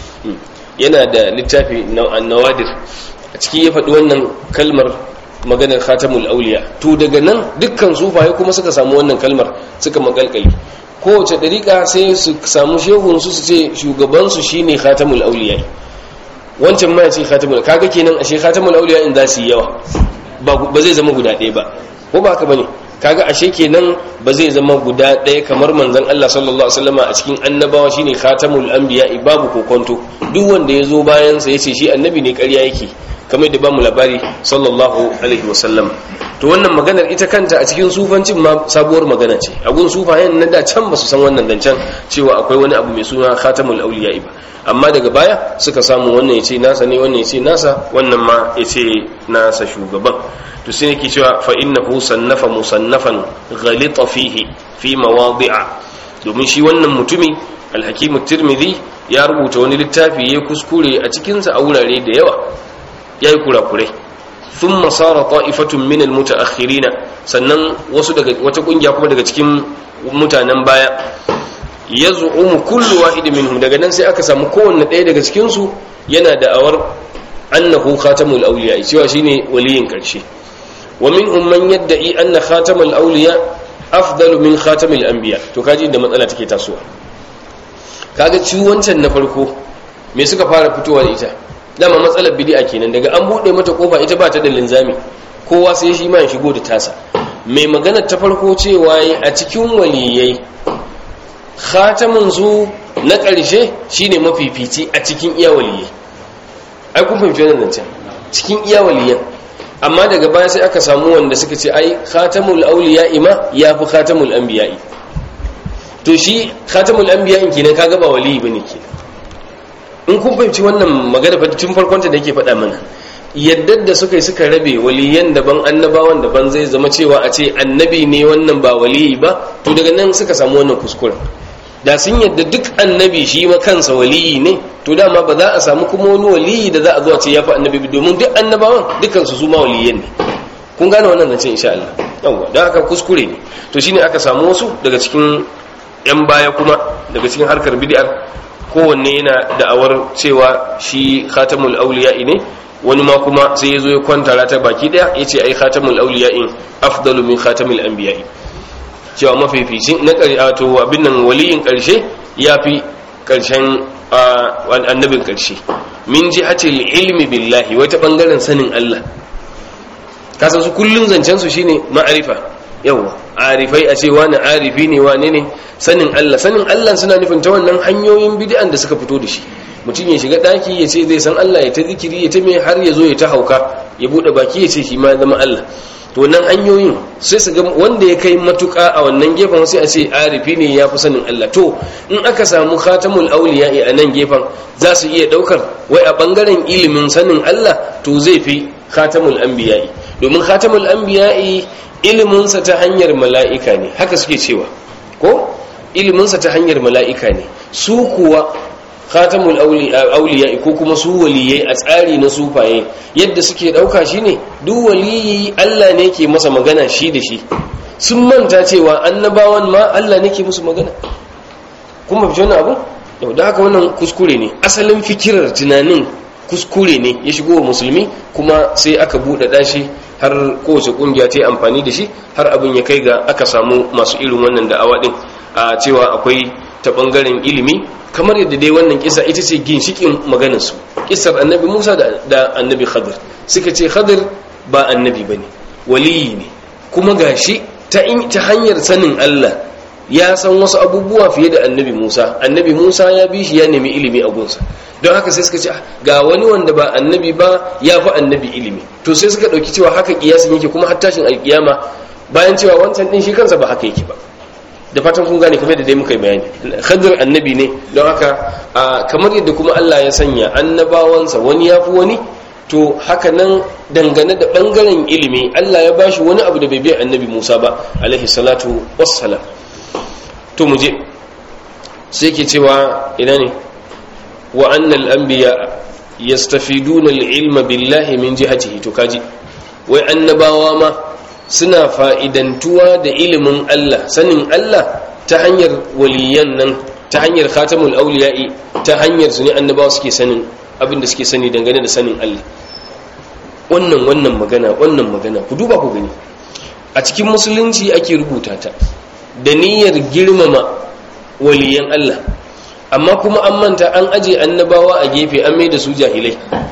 yana da littafi nawadir a ciki ya faɗi wannan kalmar maganar khatamul auliya to daga nan dukkan sufaye kuma suka samu wannan kalmar suka makalkali kowace dariƙa sai su samu shehun su su ce shugabansu shine khatamul auliya wancan ma ya ce khatamul kaga kenan ashe khatamul auliya in za su yi yawa ba zai zama guda ɗaya ba ko ba haka bane kaga ashe kenan ba zai zama guda ɗaya kamar manzon Allah sallallahu alaihi wasallama a cikin annabawa shine khatamul anbiya babu kokonto duk wanda ya zo bayan sa yace shi annabi ne ƙarya yake kamar da bamu labari sallallahu alaihi wasallam to wannan maganar ita kanta a cikin sufancin ma sabuwar magana ce a gun sufayen na da can ba su san wannan zancen cewa akwai wani abu mai suna khatamul awliya ba amma daga baya suka samu wannan yace nasa ne wannan yace nasa wannan ma yace nasa shugaban to sai yake cewa fa innahu sannafa musannafan ghalita fihi fi mawadi'a domin shi wannan mutumi al-hakim tirmidhi ya rubuta wani littafi ya kuskure a cikin sa a wurare da yawa yayi kurakurai thumma sara ta'ifatun min al-muta'akhirina sannan wasu daga wata kungiya kuma daga cikin mutanen baya yaz'umu kullu wahid minhum daga nan sai aka samu kowanne ɗaya daga cikin su yana da awar annahu khatamul awliya cewa shine waliyin karshe ومنهم من يدعي أن خاتم الأولياء أفضل من خاتم الأنبياء to kaji da matsala take tasowa kaga ciwoncan na farko me suka fara fitowa da ita dama matsalar bid'a kenan daga an bude mata kofa ita ba ta da linzami kowa sai shi ma ya shigo da tasa mai magana ta farko cewa a cikin waliyai khatamin su na ƙarshe shine mafifici a cikin iya waliyai ai kun fahimci wannan zancen cikin iya waliyan amma daga baya sai aka samu wanda suka ce ai khatamul awliya ima ya fi khatamul anbiya'i to shi khatamul anbiya'in kenan kaga ba wali bane ke in kun fahimci wannan magana fa tun farkon ta da yake faɗa mana yadda da suka yi suka rabe waliyan daban annabawan daban zai zama cewa a ce annabi ne wannan ba waliyi ba to daga nan suka samu wannan kuskuren da sun yadda duk annabi shi ma kansa waliyi ne to dama ba za a samu kuma wani waliyi da za a zuwa ce ya fi annabi domin duk annabawan dukansu su ma waliyan ne kun gane wannan zancen insha Allah yawwa da haka kuskure ne to shine aka samu wasu daga cikin yan baya kuma daga cikin harkar bid'ar kowanne yana da'awar cewa shi khatamul awliya ne wani ma kuma sai ya zo ya kwanta ta baki daya yace ai khatamul awliya afdalu min khatamil anbiya'i cewa mafificin na to abin nan waliyin ƙarshe ya fi ƙarshen annabin ƙarshe min ji hace ilmi billahi wata ɓangaren sanin Allah kasan su kullum zancen su shine ma'arifa yawa arifai a ce wani arifi ne wane ne sanin Allah sanin Allah suna nufin ta wannan hanyoyin bid'an da suka fito da shi mutum ya shiga ɗaki ya ce zai san Allah ya ta zikiri ya ta mai har ya zo ya ta hauka ya buɗe baki ya ce shi ma zama Allah to nan hanyoyin sai su ga wanda ya kai matuƙa a wannan gefen sai a ce arifi ne ya fi sanin Allah to in aka samu khatamul auliya a nan gefen za su iya ɗaukar wai a ɓangaren ilimin sanin Allah to zai fi khatamul anbiya'i domin khatamul anbiya'i iliminsa ta hanyar mala'ika ne haka suke cewa ko iliminsa ta hanyar mala'ika ne su kuwa khatamul auliya ko kuma su waliyai a tsari na sufaye yadda suke dauka shine duk waliyi Allah ne ke masa magana shi da shi sun manta cewa annabawan ma Allah ne ke musu magana kuma fi wannan abu yau da haka wannan kuskure ne asalin fikirar tunanin kuskure ne ya shigo wa musulmi kuma sai aka buɗe dashi har kowace kungiya ta yi amfani da shi har abin ya kai ga aka samu masu irin wannan da'awa din a cewa akwai ta bangaren ilimi kamar yadda dai wannan kisa ita ce ginshikin maganarsu kisar annabi musa da annabi khadir suka ce khadir ba annabi ba ne waliyi ne kuma gashi ta hanyar sanin allah ya san wasu abubuwa fiye da annabi musa annabi musa ya bi shi ya nemi ilimi a gunsa don haka sai suka ce ga wani wanda ba annabi ba ya fi annabi ilimi to sai suka ɗauki cewa haka kiyasin yake kuma har tashin alkiyama bayan cewa wancan ɗin shi kansa ba haka yake ba da fatan kun gane kamar da dai muka yi bayani khadir annabi ne don haka kamar yadda kuma Allah ya sanya annabawansa wani ya fi wani to haka nan dangane da bangaren ilimi Allah ya bashi wani abu da bai bai annabi Musa ba alaihi salatu wassalam to mu je sai ke cewa ina ne wa annal anbiya yastafiduna al-ilma billahi min jihatihi to kaji wai annabawa ma suna fa'idantuwa da ilimin Allah sanin Allah ta hanyar waliyan nan ta hanyar khatamul auliya'i ta hanyar su ne annabawa suke sanin abin da suke sani dangane da sanin Allah wannan wannan magana wannan magana ku duba ku gani a cikin musulunci ake rubuta ta da niyyar girmama waliyan Allah amma kuma an manta an aje annabawa a gefe an mai da su jahilai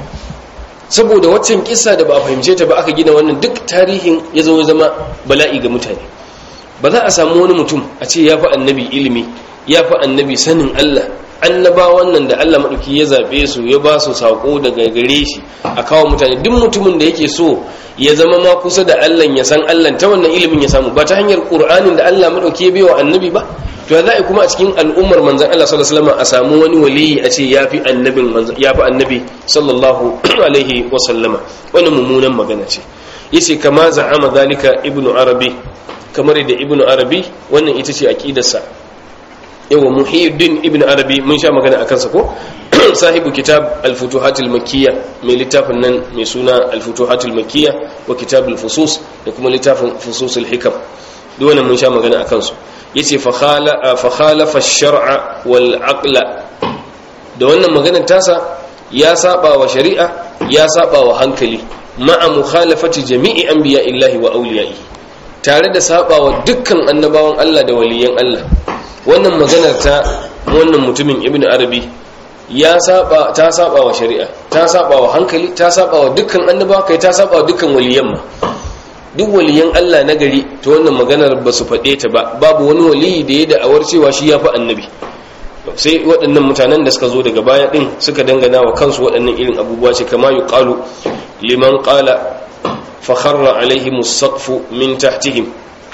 saboda waccan kissa da ba a fahimce ta ba aka gina wannan duk tarihin ya zo zama bala'i ga mutane ba za a samu wani mutum a ce ya fi annabi ilimi ya fi annabi sanin Allah annabawan nan da Allah maɗauki ya zaɓe su ya ba su saƙo daga gare shi a kawo mutane duk mutumin da yake so ya zama ma kusa da Allah ya san Allah ta wannan ilimin ya samu ba ta hanyar Qur'anin da Allah maɗauki ya bai wa annabi ba to za a kuma a cikin al'ummar manzan Allah sallallahu alaihi wasallam a samu wani waliyi a ce yafi annabin manzan yafi annabi sallallahu alaihi wasallama wannan mummunan magana ce yace kama za'ama zalika ibnu arabi kamar da ibnu arabi wannan ita ce aqidarsa yawa muhiddin ibnu arabi mun sha magana akan sa ko sahibu kitab al-futuhat al-makkiyya mai littafin nan mai suna al-futuhat al-makkiyya wa kitab al-fusus da kuma littafin fusus al-hikam duk wannan mun sha magana akan su yace fa khalafa ash-shar'a wal aqla da wannan maganar tasa ya saba wa shari'a ya saba wa hankali ma'a mukhalafati jami'i anbiya'illahi wa awliya'i tare da saba wa dukkan annabawan Allah da waliyan Allah wannan maganar ta wannan mutumin ibnu arabi ya saba ta saba wa shari'a ta saba wa hankali ta saba wa dukkan annabawa kai ta saba wa dukkan waliyan ma duk waliyan Allah na gari ta wannan maganar ba su faɗe ta ba babu wani waliyi da ya da'awar cewa shi ya fi annabi sai waɗannan mutanen da suka zo daga baya ɗin suka dangana wa kansu waɗannan irin abubuwa ce kama yi ƙalu liman ƙala fakharra alaihim saqfu min tahtihim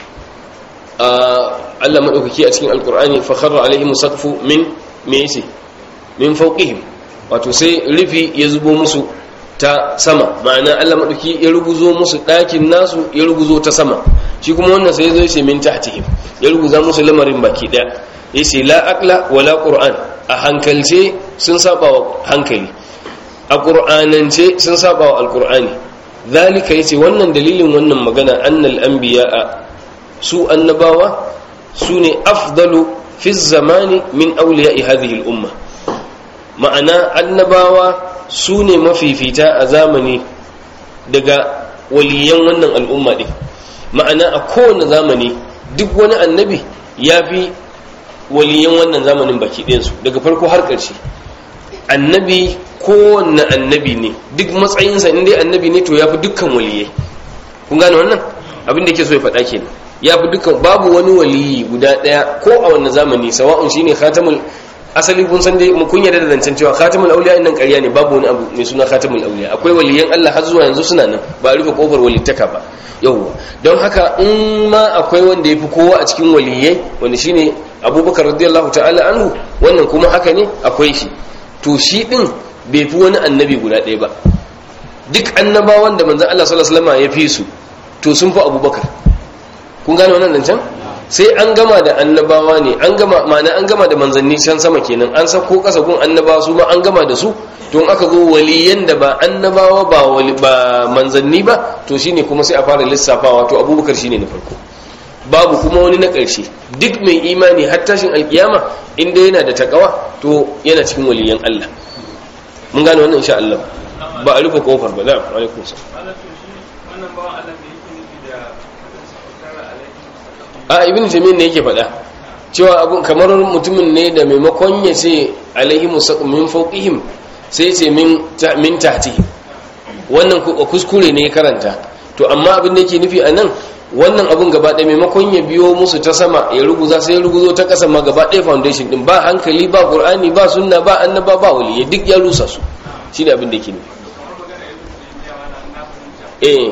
Allah maɗaukaki a cikin alƙur'ani fakharra alaihim saqfu min me yace min fawqihim wato sai rufi ya zubo musu ta sama ma'ana Allah maɗauki ya ruguzo musu ɗakin nasu ya ruguzo ta sama shi kuma wannan sai zo yace min tahtihim ya ruguza musu lamarin baki ɗaya yace la aqla wala qur'an a hankalce sun saba wa hankali a qur'anance sun saba wa alqur'ani zalika yace wannan dalilin wannan magana annal anbiya'a su annabawa su ne afdalu fi zamani min awliya'i hadhihi al-umma ma'ana annabawa su ne mafifita a zamani daga waliyan wannan al'umma ɗin ma'ana a kowane zamani duk wani annabi ya fi waliyan wannan zamanin baki ɗinsu daga farko har ƙarshe annabi kowane annabi ne duk matsayinsa inda annabi ne to ya fi dukkan waliyai kun gane wannan abin da ke so ya faɗa kenan ya fi dukkan babu wani waliyi guda ɗaya ko a wannan zamani sawa'un shine khatamul asali kun san dai kun yarda da zancen cewa khatamul auliya nan ƙarya ne babu wani abu mai suna khatamul auliya akwai waliyan Allah har zuwa yanzu suna nan ba a rufe kofar walittaka ba yawwa don haka in ma akwai wanda yafi kowa a cikin waliyai wanda shine Abubakar radiyallahu ta'ala anhu wannan kuma haka ne akwai shi to shi din bai fi wani annabi guda ɗaya ba duk annabawan da manzon Allah sallallahu alaihi wasallam ya fi su to sun fi abubakar kun gane wannan zancen sai an gama da annabawa ne an gama ma'ana an gama da manzanni can sama kenan an sako kasa gun annabawa su ma an gama da su don aka zo waliyan da ba annabawa ba wali ba manzanni ba to shine kuma sai a fara lissafawa to abubakar shine na farko babu kuma wani na ƙarshe duk mai imani har tashin alkiyama inda yana da takawa to yana cikin waliyan Allah mun gane wannan insha Allah ba a rufe kofar ba na'am alaikum salam a ibn jami'in ne yake faɗa cewa abun kamar mutumin ne da maimakon ya ce alaihi min fawqihim sai ce min min tahti wannan kuskure ne ya karanta to amma abin da yake nufi anan wannan abun gaba ɗaya maimakon ya biyo musu ta sama ya ruguza sai ya ruguzo ta ƙasa ma gaba ɗaya foundation din ba hankali ba qur'ani ba sunna ba annaba ba wali duk ya rusa su shine abin da yake nufi eh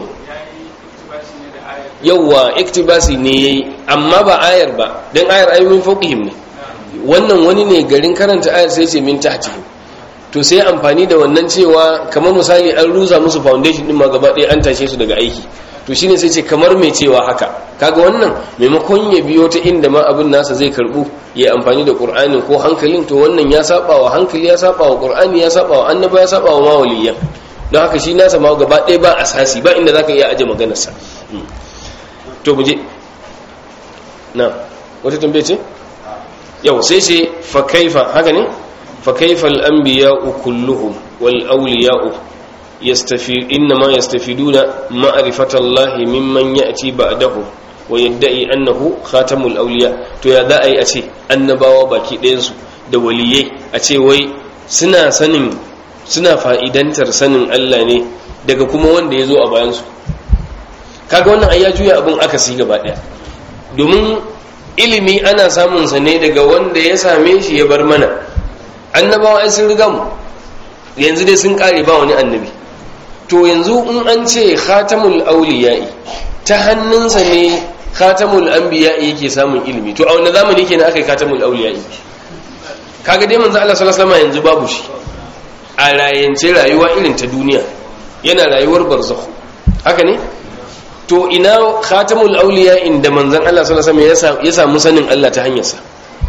yauwa iktibasi ne yayi amma ba ayar ba dan ayar ayi min fawqihim ne wannan wani ne garin karanta ayar sai ce min tahtihim to sai amfani da wannan cewa kamar misali an ruza musu foundation din ma gaba ɗaya an tashe su daga aiki to shine sai ce kamar mai cewa haka kaga wannan maimakon ya biyo ta inda ma abin nasa zai karbu ya amfani da qur'ani ko hankalin to wannan ya saba wa hankali ya saba wa qur'ani ya saba wa annaba ya saba wa mawaliyan don haka shi nasa ma gaba ɗaya ba asasi ba inda zaka iya aje maganarsa to muje na wata tambaye ce yau sai sai fa kaifa haka ne fa kaifa al-anbiya'u kulluhum wal awliya'u yastafi inma yastafiduna ma'rifata Allah mimman ya'ti ba'dahu wa yadda'i annahu khatamul awliya to ya za a yi a ce annabawa baki ɗayan su da waliyai a ce wai suna sanin suna fa'idantar sanin Allah ne daga kuma wanda ya zo a bayansu kaga wannan ai ya juya abin akasi gaba daya domin ilimi ana samun sa ne daga wanda ya same shi ya bar mana annabawa ai sun riga mu yanzu dai sun kare ba wani annabi to yanzu in an ce khatamul awliya'i ta hannunsa ne khatamul anbiya'i yake samun ilimi to a wani zamani kenan aka yi khatamul awliya'i kaga dai manzo Allah sallallahu alaihi wasallam yanzu babu shi a rayance rayuwa irin ta duniya yana rayuwar barzakh haka ne to ina khatamul auliya inda manzon Allah sallallahu alaihi wasallam ya samu sanin Allah ta hanyarsa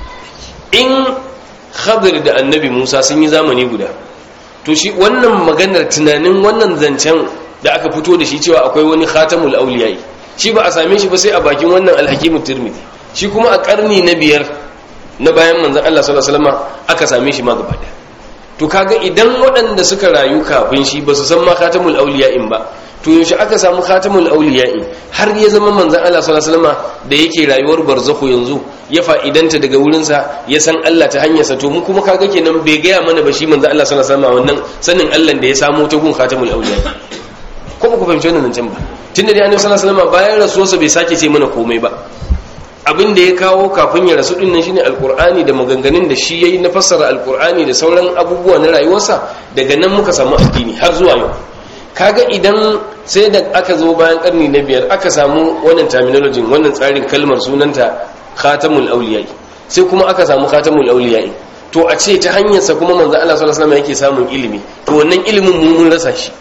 in khadir da annabi Musa sun yi zamani guda to shi wannan maganar tunanin wannan zancen da aka fito da shi cewa akwai wani khatamul auliya shi ba a same shi ba sai a bakin wannan alhakimu tirmidhi shi kuma a karni na biyar na bayan manzon Allah sallallahu alaihi wasallam aka same shi ma gaba daya to kaga idan waɗanda suka rayu kafin shi ba su san ma khatamul in ba to yaushe aka samu khatamul in har ya zama manzon Allah sallallahu alaihi wasallam da yake rayuwar barzakhu yanzu ya fa'idanta daga wurin sa ya san Allah ta hanyar sa to mu kuma kaga kenan bai gaya mana ba shi manzon Allah sallallahu alaihi wasallam wannan sanin Allah da ya samu ta gun khatamul awliya ko ku fahimci wannan can ba tunda dai annabi sallallahu alaihi wasallam bayan rasuwarsa bai sake ce mana komai ba abin da ya kawo kafin ya rasu din nan shine alkur'ani da maganganun da shi yayi na fassara alkur'ani da sauran abubuwa na rayuwarsa daga nan muka samu addini har zuwa yau kaga idan sai da aka zo bayan karni na biyar aka samu wannan terminology wannan tsarin kalmar sunanta khatamul awliya sai kuma aka samu khatamul awliya to a ce ta hanyar sa kuma manzo Allah sallallahu alaihi wasallam yake samun ilimi to wannan ilimin mu mun rasa shi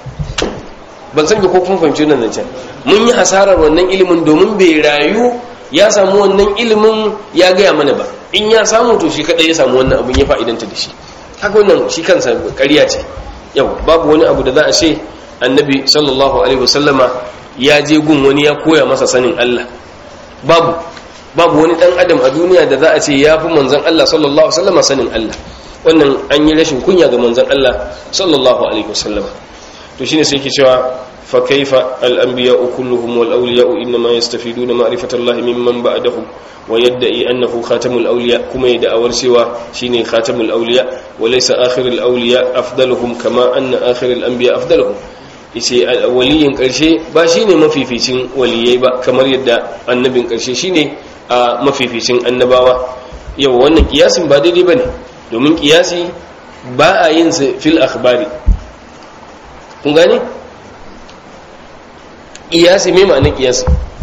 ban san ko kun fahimci wannan zancen mun yi hasarar wannan ilimin domin bai rayu ya samu wannan ilimin ya gaya mana ba in ya samu to shi kadai ya samu wannan abin ya fa'idanta da shi haka wannan shi kansa ƙarya ce yau babu wani abu da za a ce annabi sallallahu alaihi wasallama ya je gun wani ya koya masa sanin Allah babu babu wani dan adam a duniya da za a ce ya fi manzon Allah sallallahu alaihi wasallama sanin Allah wannan an yi rashin kunya ga manzon Allah sallallahu alaihi wasallama to shine sai yake cewa فكيف الأنبياء كلهم والأولياء إنما يستفيدون معرفة الله ممن بعدهم ويدعي أنه خاتم الأولياء كما يدعى ورسوا شيني خاتم الأولياء وليس آخر الأولياء أفضلهم كما أن آخر الأنبياء أفضلهم ishe waliyin ƙarshe ba shi ne mafificin waliyai ba kamar yadda annabin ƙarshe shi ne a mafificin annabawa yau wannan kiyasin ba daidai ba ne domin kiyasi ba a yin sa fil akhbari kun gane ƙiyasi mai ma'anin ƙiyasi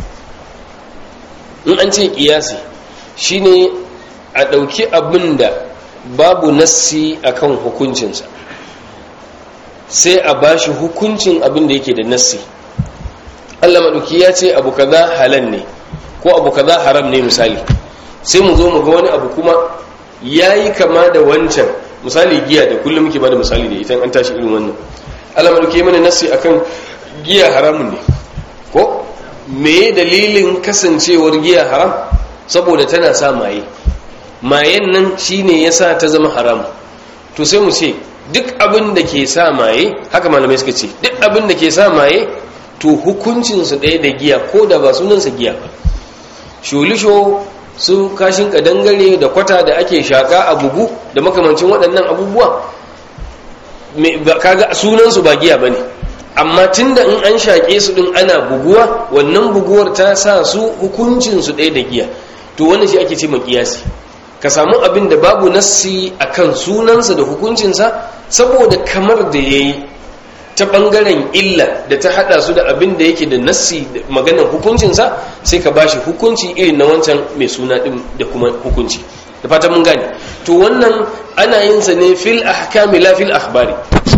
in an ce ƙiyasi shine a ɗauki abin da babu nassi akan hukuncinsa sai a bashi hukuncin abin da yake da nassi Allah maɗauki ya ce abu kaza halal ne ko abu kaza haram ne misali sai mu zo mu ga wani abu kuma yayi kama da wancan misali giya da kullum muke bada misali da ita an tashi irin wannan Allah maɗauki mana nassi akan giya haramun ne ko me dalilin kasancewar giya haram saboda tana sa maye mayen nan shine yasa ta zama haram to sai mu ce duk abin da ke sa maye haka malamai suka ce duk abin da ke sa maye to hukuncinsu ɗaya da giya ko da ba sunansa giya ba shulisho su kashin kadangare da kwata da ake shaka a bugu da makamancin waɗannan abubuwa kaga sunansu ba giya ba ne amma tunda in an shaƙe su ɗin ana buguwa wannan buguwar ta sa su hukuncinsu ɗaya da giya to wannan shi ake ce makiyasi ka samu abin da babu nassi akan sunansa da hukuncinsa saboda kamar da ya yi ta ɓangaren illa da ta haɗa su da abin da yake da nassi da maganar hukuncinsa sai ka bashi hukunci irin na wancan mai suna ɗin da kuma hukunci da fata mun gane to wannan ana yin sa ne fil ahkami la fil akhbari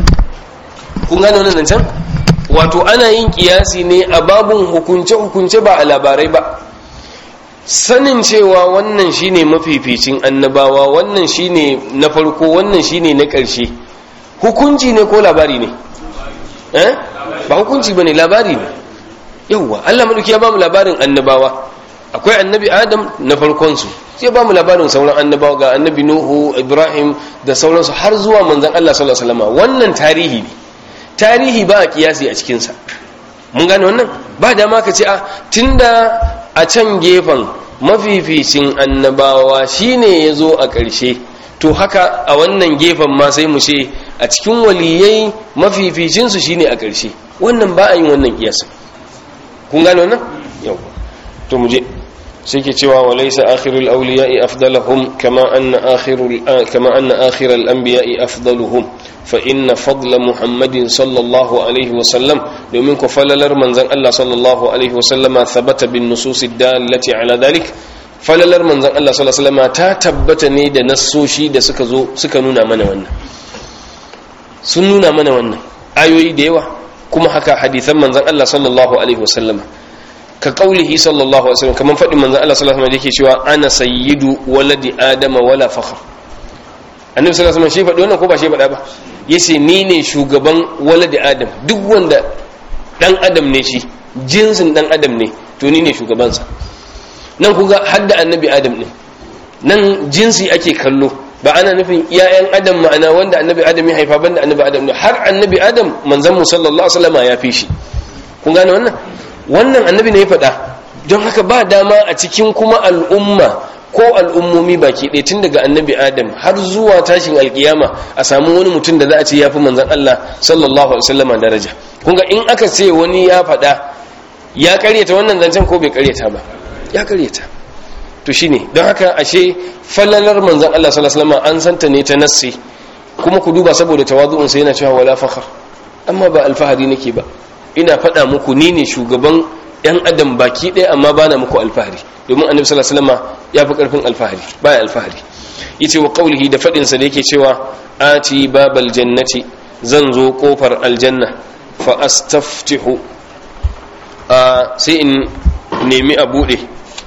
kun gane wannan can wato ana yin kiyasi ne a babun hukunce hukunce ba a labarai ba sanin cewa wannan shine mafificin annabawa wannan shine na farko wannan shine na ƙarshe hukunci ne ko labari ne eh ba hukunci bane labari ne yawwa Allah madauki ya bamu labarin annabawa akwai annabi Adam na farkon su sai bamu labarin sauran annabawa ga annabi Nuhu Ibrahim da sauransu har zuwa manzon Allah sallallahu alaihi wasallam wannan tarihi ne tarihi ba a kiyasi a cikin sa mun gane wannan ba dama ka ce a tunda a can gefen mafificin annabawa shine ya zo a ƙarshe to haka a wannan gefen ma sai mu ce a cikin waliyai mafificinsu shine a ƙarshe wannan ba a yin wannan kiyasin kun gane wannan yau to mu je sai ke cewa wa laysa akhirul awliya'i afdaluhum kama anna akhirul kama anna akhiral anbiya'i afdaluhum fa inna fadla muhammadin sallallahu alaihi wa sallam domin ku falalar manzon Allah sallallahu alaihi wa sallama thabata bin nusus dallati ala dhalik falalar manzon Allah sallallahu alaihi wa sallama ta tabbata ne da nassoshi da suka zo suka nuna mana wannan sun nuna mana wannan ayoyi da yawa kuma haka hadithan manzon Allah sallallahu alaihi wa sallama ka kaulihi sallallahu alaihi wasallam kaman fadin manzon Allah sallallahu alaihi wasallam yake cewa ana sayyidu waladi adama wala fakhr annabi sallallahu alaihi wasallam shi faɗi wannan ko ba shi faɗa ba yace ni ne shugaban waladi adam duk wanda dan adam ne shi jinsin dan adam ne to ni ne shugabansa nan kuga hadda annabi adam ne nan jinsi ake kallo ba ana nufin iyayen adam ma'ana wanda annabi adam ya haifa banda annabi adam ne har annabi adam manzon mu sallallahu alaihi wasallam ya fi shi kun gane wannan wannan annabi ne ya faɗa don haka ba dama a cikin kuma al'umma ko al'ummomi baki ɗaya tun daga annabi adam har zuwa tashin alkiyama a samu wani mutum da za a ce ya fi manzan Allah sallallahu alaihi wasallama daraja kunga in aka ce wani ya faɗa ya karyata wannan zancen ko bai karyata ba ya karyata to shine don haka ashe fallalar manzan Allah sallallahu alaihi wasallama an santa ne ta nassi kuma ku duba saboda tawazu'un sai yana cewa wala fakhar amma ba alfahari nake ba ina faɗa muku ni ne shugaban yan adam baki ɗaya amma ba na muku alfahari domin annabi sallallahu alaihi wasallam ya fi ƙarfin alfahari baya alfahari yace wa qaulihi da faɗin sa da yake cewa ati babal jannati zan zo kofar aljanna fa astaftihu a sai in nemi a bude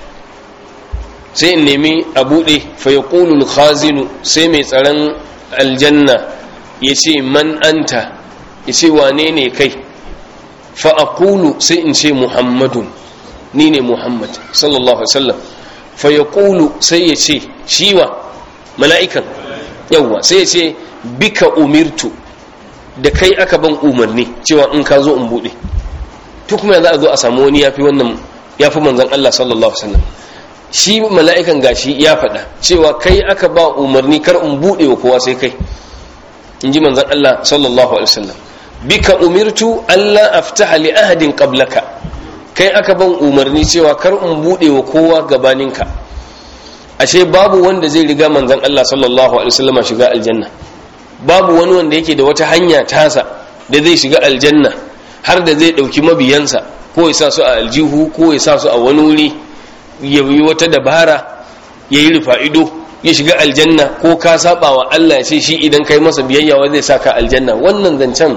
sai in nemi a bude fa yaqulu al-khazinu sai mai tsaron aljanna yace man anta yace wane ne kai fa'akulu sai in ce muhammadun ni ne muhammad sallallahu alaihi fa ya ƙulu sai ya ce shiwa mala'ikan yauwa sai ya ce bika umirtu da kai aka ban umarni cewa in ka zo in buɗe to kuma za a zo a samu wani yafi wannan yafi manzan Allah sallallahu alaihi shi mala'ikan gashi ya faɗa cewa kai aka ba umarni kar in buɗe wa kowa sai kai in ji manzan Allah sallallahu alaihi wasallam bika umirtu Allah aftaha li ahadin qablaka kai aka ban umarni cewa kar in bude wa kowa gabaninka ashe babu wanda zai riga manzon Allah sallallahu alaihi wasallam shiga aljanna babu wani wanda yake da wata hanya tasa da zai shiga aljanna har da zai dauki mabiyansa ko ya sa su a aljihu ko ya sa su a wani wuri ya yi wata dabara ya yi rufa ido ya shiga aljanna ko ka saba wa Allah ya ce shi idan kai masa biyayya wa zai saka aljanna wannan zancen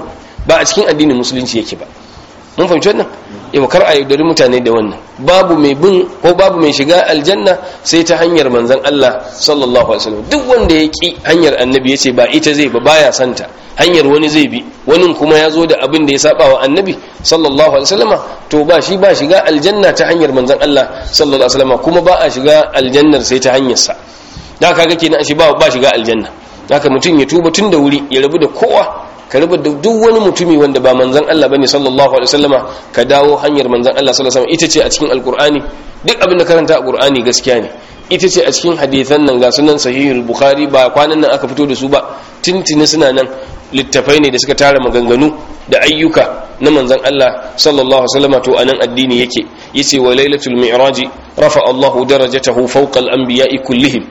ba a cikin addinin musulunci yake ba mun fahimci wannan yau kar a yaudari mutane da wannan babu mai bin ko babu mai shiga aljanna sai ta hanyar manzon Allah sallallahu alaihi wasallam duk wanda ya ki hanyar annabi yace ba ita zai ba baya santa hanyar wani zai bi wani kuma ya zo da abin da ya saba wa annabi sallallahu alaihi wasallama to ba shi ba shiga aljanna ta hanyar manzon Allah sallallahu alaihi wasallama kuma ba a shiga aljannar sai ta hanyar sa da kaga kenan shi ba ba shiga aljanna haka mutum ya tuba tun da wuri ya rabu da kowa ka rabu da duk wani mutumi wanda ba manzon Allah bane sallallahu alaihi wasallama ka dawo hanyar manzon Allah sallallahu alaihi wasallama ita ce a cikin alqur'ani duk abin da karanta a qur'ani gaskiya ne ita ce a cikin hadithan nan ga sunan sahihul bukhari ba kwanan nan aka fito da su ba tintini suna nan littafai ne da suka tara maganganu da ayyuka na manzon Allah sallallahu alaihi wasallam to anan addini yake yace wa lailatul mi'raj rafa Allahu darajatahu fawqa al-anbiya'i kullihim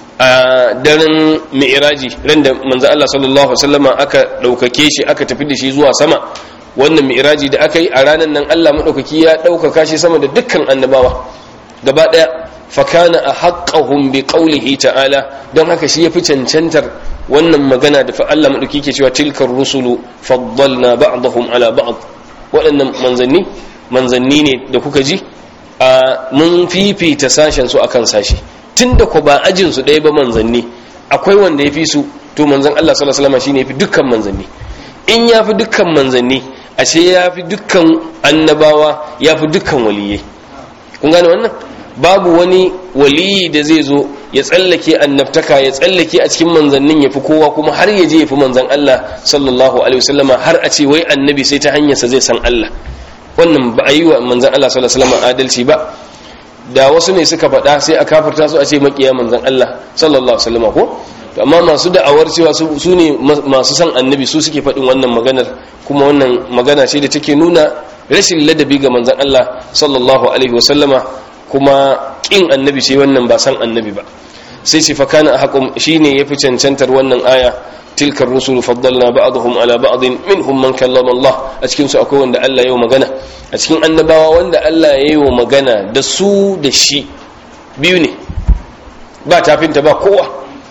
a daren mi'raji ran da manzon Allah sallallahu alaihi wasallam aka daukake shi aka tafi da shi zuwa sama wannan mi'raji da aka yi a ranar nan Allah madaukaki ya daukaka shi sama da dukkan annabawa gaba daya fakana a haƙƙahun bi ƙaulihi ta'ala don haka shi ya fi cancantar wannan magana da fa Allah maɗauki ke cewa tilkar rusulu faddalna ba'dahum ala ba'd waɗannan manzanni manzanni ne da kuka ji a mun fifita sashen su akan sashi tunda ko ba ajin su ɗaya ba manzanni akwai wanda ya fi su to manzan Allah sallallahu alaihi wasallam shine ya fi dukkan manzanni in ya fi dukkan manzanni ashe ya fi dukkan annabawa ya fi dukkan waliyai kun gane wannan babu wani waliyi da zai zo ya tsallake annabtaka ya tsallake a cikin manzannin ya fi kowa kuma har ya je ya fi manzan Allah sallallahu alaihi wasallama har a ce wai annabi sai ta hanyarsa zai san Allah wannan ba a yi wa manzan Allah sallallahu alaihi wasallama adalci ba da wasu ne suka faɗa sai a kafarta su a ce makiya manzan Allah sallallahu alaihi wasallama ko amma masu da'awar cewa su ne masu san annabi su suke faɗin wannan maganar kuma wannan magana ce da take nuna rashin ladabi ga manzan Allah sallallahu alaihi wasallama kuma kin annabi sai wannan ba san annabi ba sai shi fa kana haqqum shine yafi cancantar wannan aya tilkar rusul faddalna ba'dahum ala ba'd minhum man kallama Allah a cikin su akwai wanda Allah yayi magana a cikin annabawa wanda Allah yayi magana da su da shi biyu ne ba tafinta ba kowa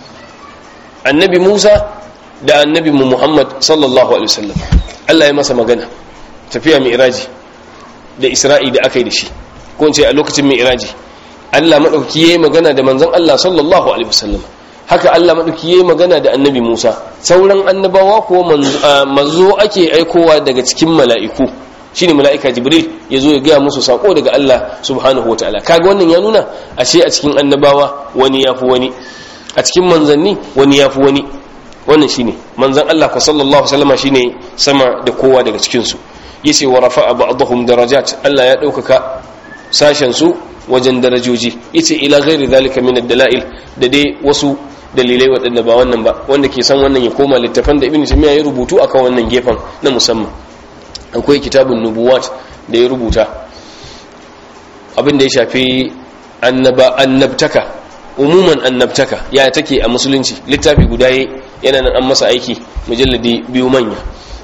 annabi Musa da annabi Muhammad sallallahu alaihi wasallam Allah ya masa magana tafiya mi'raji da Isra'i da aka yi da shi ko ce a lokacin mai iraji Allah maɗauki ya yi magana da manzon Allah sallallahu alaihi wasallam haka Allah maɗauki ya yi magana da annabi Musa sauran annabawa ko manzo ake aikowa daga cikin mala'iku shine mala'ika Jibril ya zo ya gaya musu sako daga Allah subhanahu wa ta'ala kaga wannan ya nuna ashe a cikin annabawa wani ya fi wani a cikin manzanni wani ya fi wani wannan shine manzon Allah ko sallallahu alaihi wasallam shine sama da kowa daga cikin su yace wa rafa'a ba'dahum darajat Allah ya ɗaukaka sashen su wajen darajoji yace ila ghairi zalika min ad-dalail da dai wasu dalilai waɗanda ba wannan ba wanda ke san wannan ya koma littafan da ibnu taymiya ya rubutu akan wannan gefen na musamman akwai kitabun nubuwat da ya rubuta abin da ya shafi annaba annabtaka umuman annabtaka ya take a musulunci littafi guda yana nan an masa aiki mujalladi biyu manya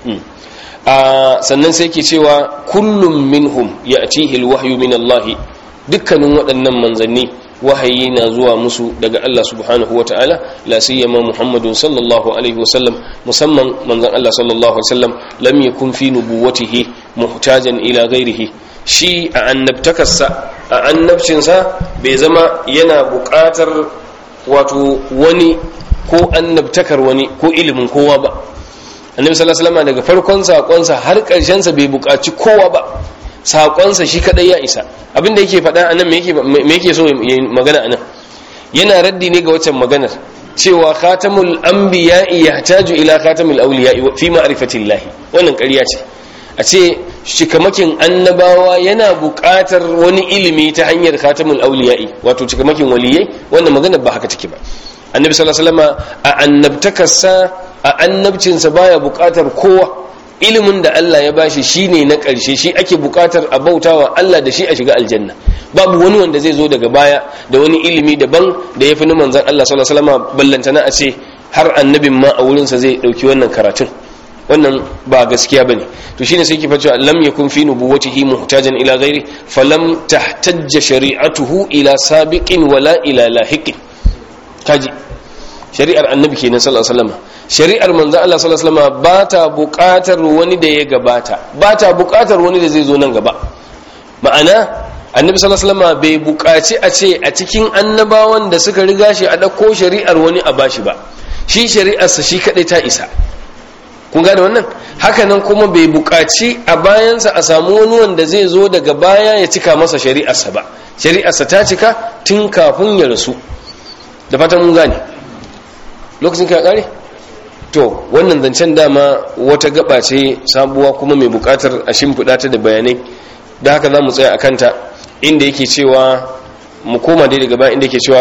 sannan sai ke cewa kullum minhum ya atihil wahyu min Allah dukkanin waɗannan manzanni wahayi na zuwa musu daga Allah subhanahu wa ta'ala la siyama Muhammadun sallallahu alaihi wasallam musamman manzan Allah sallallahu alaihi wasallam lam yakun fi nubuwatihi muhtajan ila ghairihi shi a annabtakarsa a annabcinsa bai zama yana buƙatar wato wani ko annabtakar wani ko ilimin kowa ba annabi sallallahu alaihi wasallam daga farkon sakonsa har karshen sa bai buƙaci kowa ba sakonsa shi kadai ya isa abinda yake faɗa anan me yake me yake so ya magana anan yana raddi ne ga waccan maganar cewa khatamul anbiya'i yahtaju ila khatamul awliya'i fi ma'rifatillah wannan ƙarya ce a ce cikamakin annabawa yana buƙatar wani ilimi ta hanyar khatamul awliya'i wato cikamakin waliyai wannan maganar ba haka take ba annabi sallallahu alaihi wasallam a annabtakarsa a annabcinsa baya buƙatar kowa ilimin da Allah ya bashi shine na ƙarshe shi ake buƙatar a bautawa Allah da shi a shiga aljanna babu wani wanda zai zo daga baya da wani ilimi daban da ya fi na manzan Allah sallallahu alaihi wasallam ballantana a ce har annabin ma a wurinsa zai ɗauki wannan karatun wannan ba gaskiya bane to shine sai ki facewa lam yakun fi nubuwwatihi muhtajan ila ghairi falam tahtajja shari'atuhu ila sabiqin wala ila lahiqin kaji shari'ar annabi kenan sallallahu alaihi wasallam shari'ar manzo Allah sallallahu alaihi wasallam ba ta buƙatar wani da ya gabata ba ta buƙatar wani da zai zo nan gaba ma'ana annabi sallallahu alaihi wasallam bai buƙaci a ce a cikin annabawan da suka riga shi a dauko shari'ar wani a bashi ba shi shari'arsa shi kadai ta isa kun gane wannan hakanan kuma bai buƙaci a bayansa a samu wani wanda zai zo daga baya ya cika masa shari'arsa ba shari'arsa ta cika tun kafin ya rasu da fatan mun gane lokacin ka kare to wannan zancen dama wata gaba ce sabuwa kuma mai buƙatar a shimfiɗa ta da bayanai da haka za mu tsaya a kanta inda yake cewa mu koma dai daga baya inda yake cewa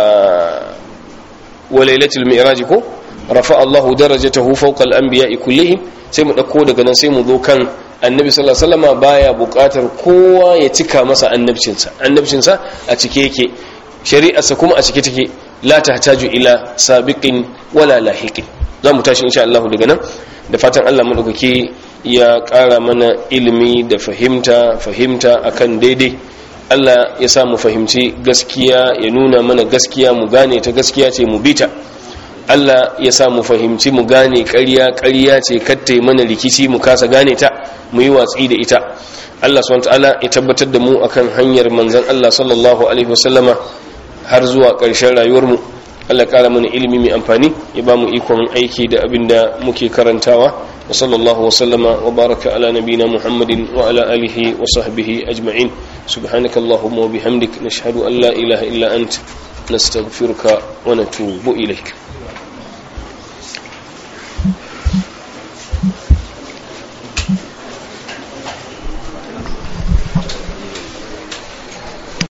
wa lailatul mi'raj ko rafa Allahu darajatahu fawqa al-anbiya'i kullihim sai mu dauko daga nan sai mu zo kan annabi sallallahu alaihi wasallam baya buƙatar kowa ya cika masa annabcinsa annabcinsa a cike yake shari'arsa kuma a cike take la tahtaju ila sabiqin wala lahiqin zamu tashi insha Allah daga nan da fatan Allah madaukake ya ƙara mana ilimi da fahimta fahimta akan daidai Allah ya sa mu fahimci gaskiya ya nuna mana gaskiya mu gane ta gaskiya ce mu bita Allah ya sa mu fahimci mu gane ƙarya ƙarya ce kattai mana rikici mu kasa gane ta mu yi watsi da ita Allah subhanahu ta'ala ya tabbatar da mu akan hanyar manzon Allah sallallahu alaihi wasallama har zuwa ƙarshen rayuwar mu Allah ƙara mana ilimi mai amfani ya ba mu ikon aiki da abin da muke karantawa wa sallallahu wasallama wa baraka ala nabina muhammadin wa ala alihi wa sahbihi ajma'in subhanaka allahumma wa bihamdik nashhadu an la ilaha illa ant nastaghfiruka wa natubu ilaik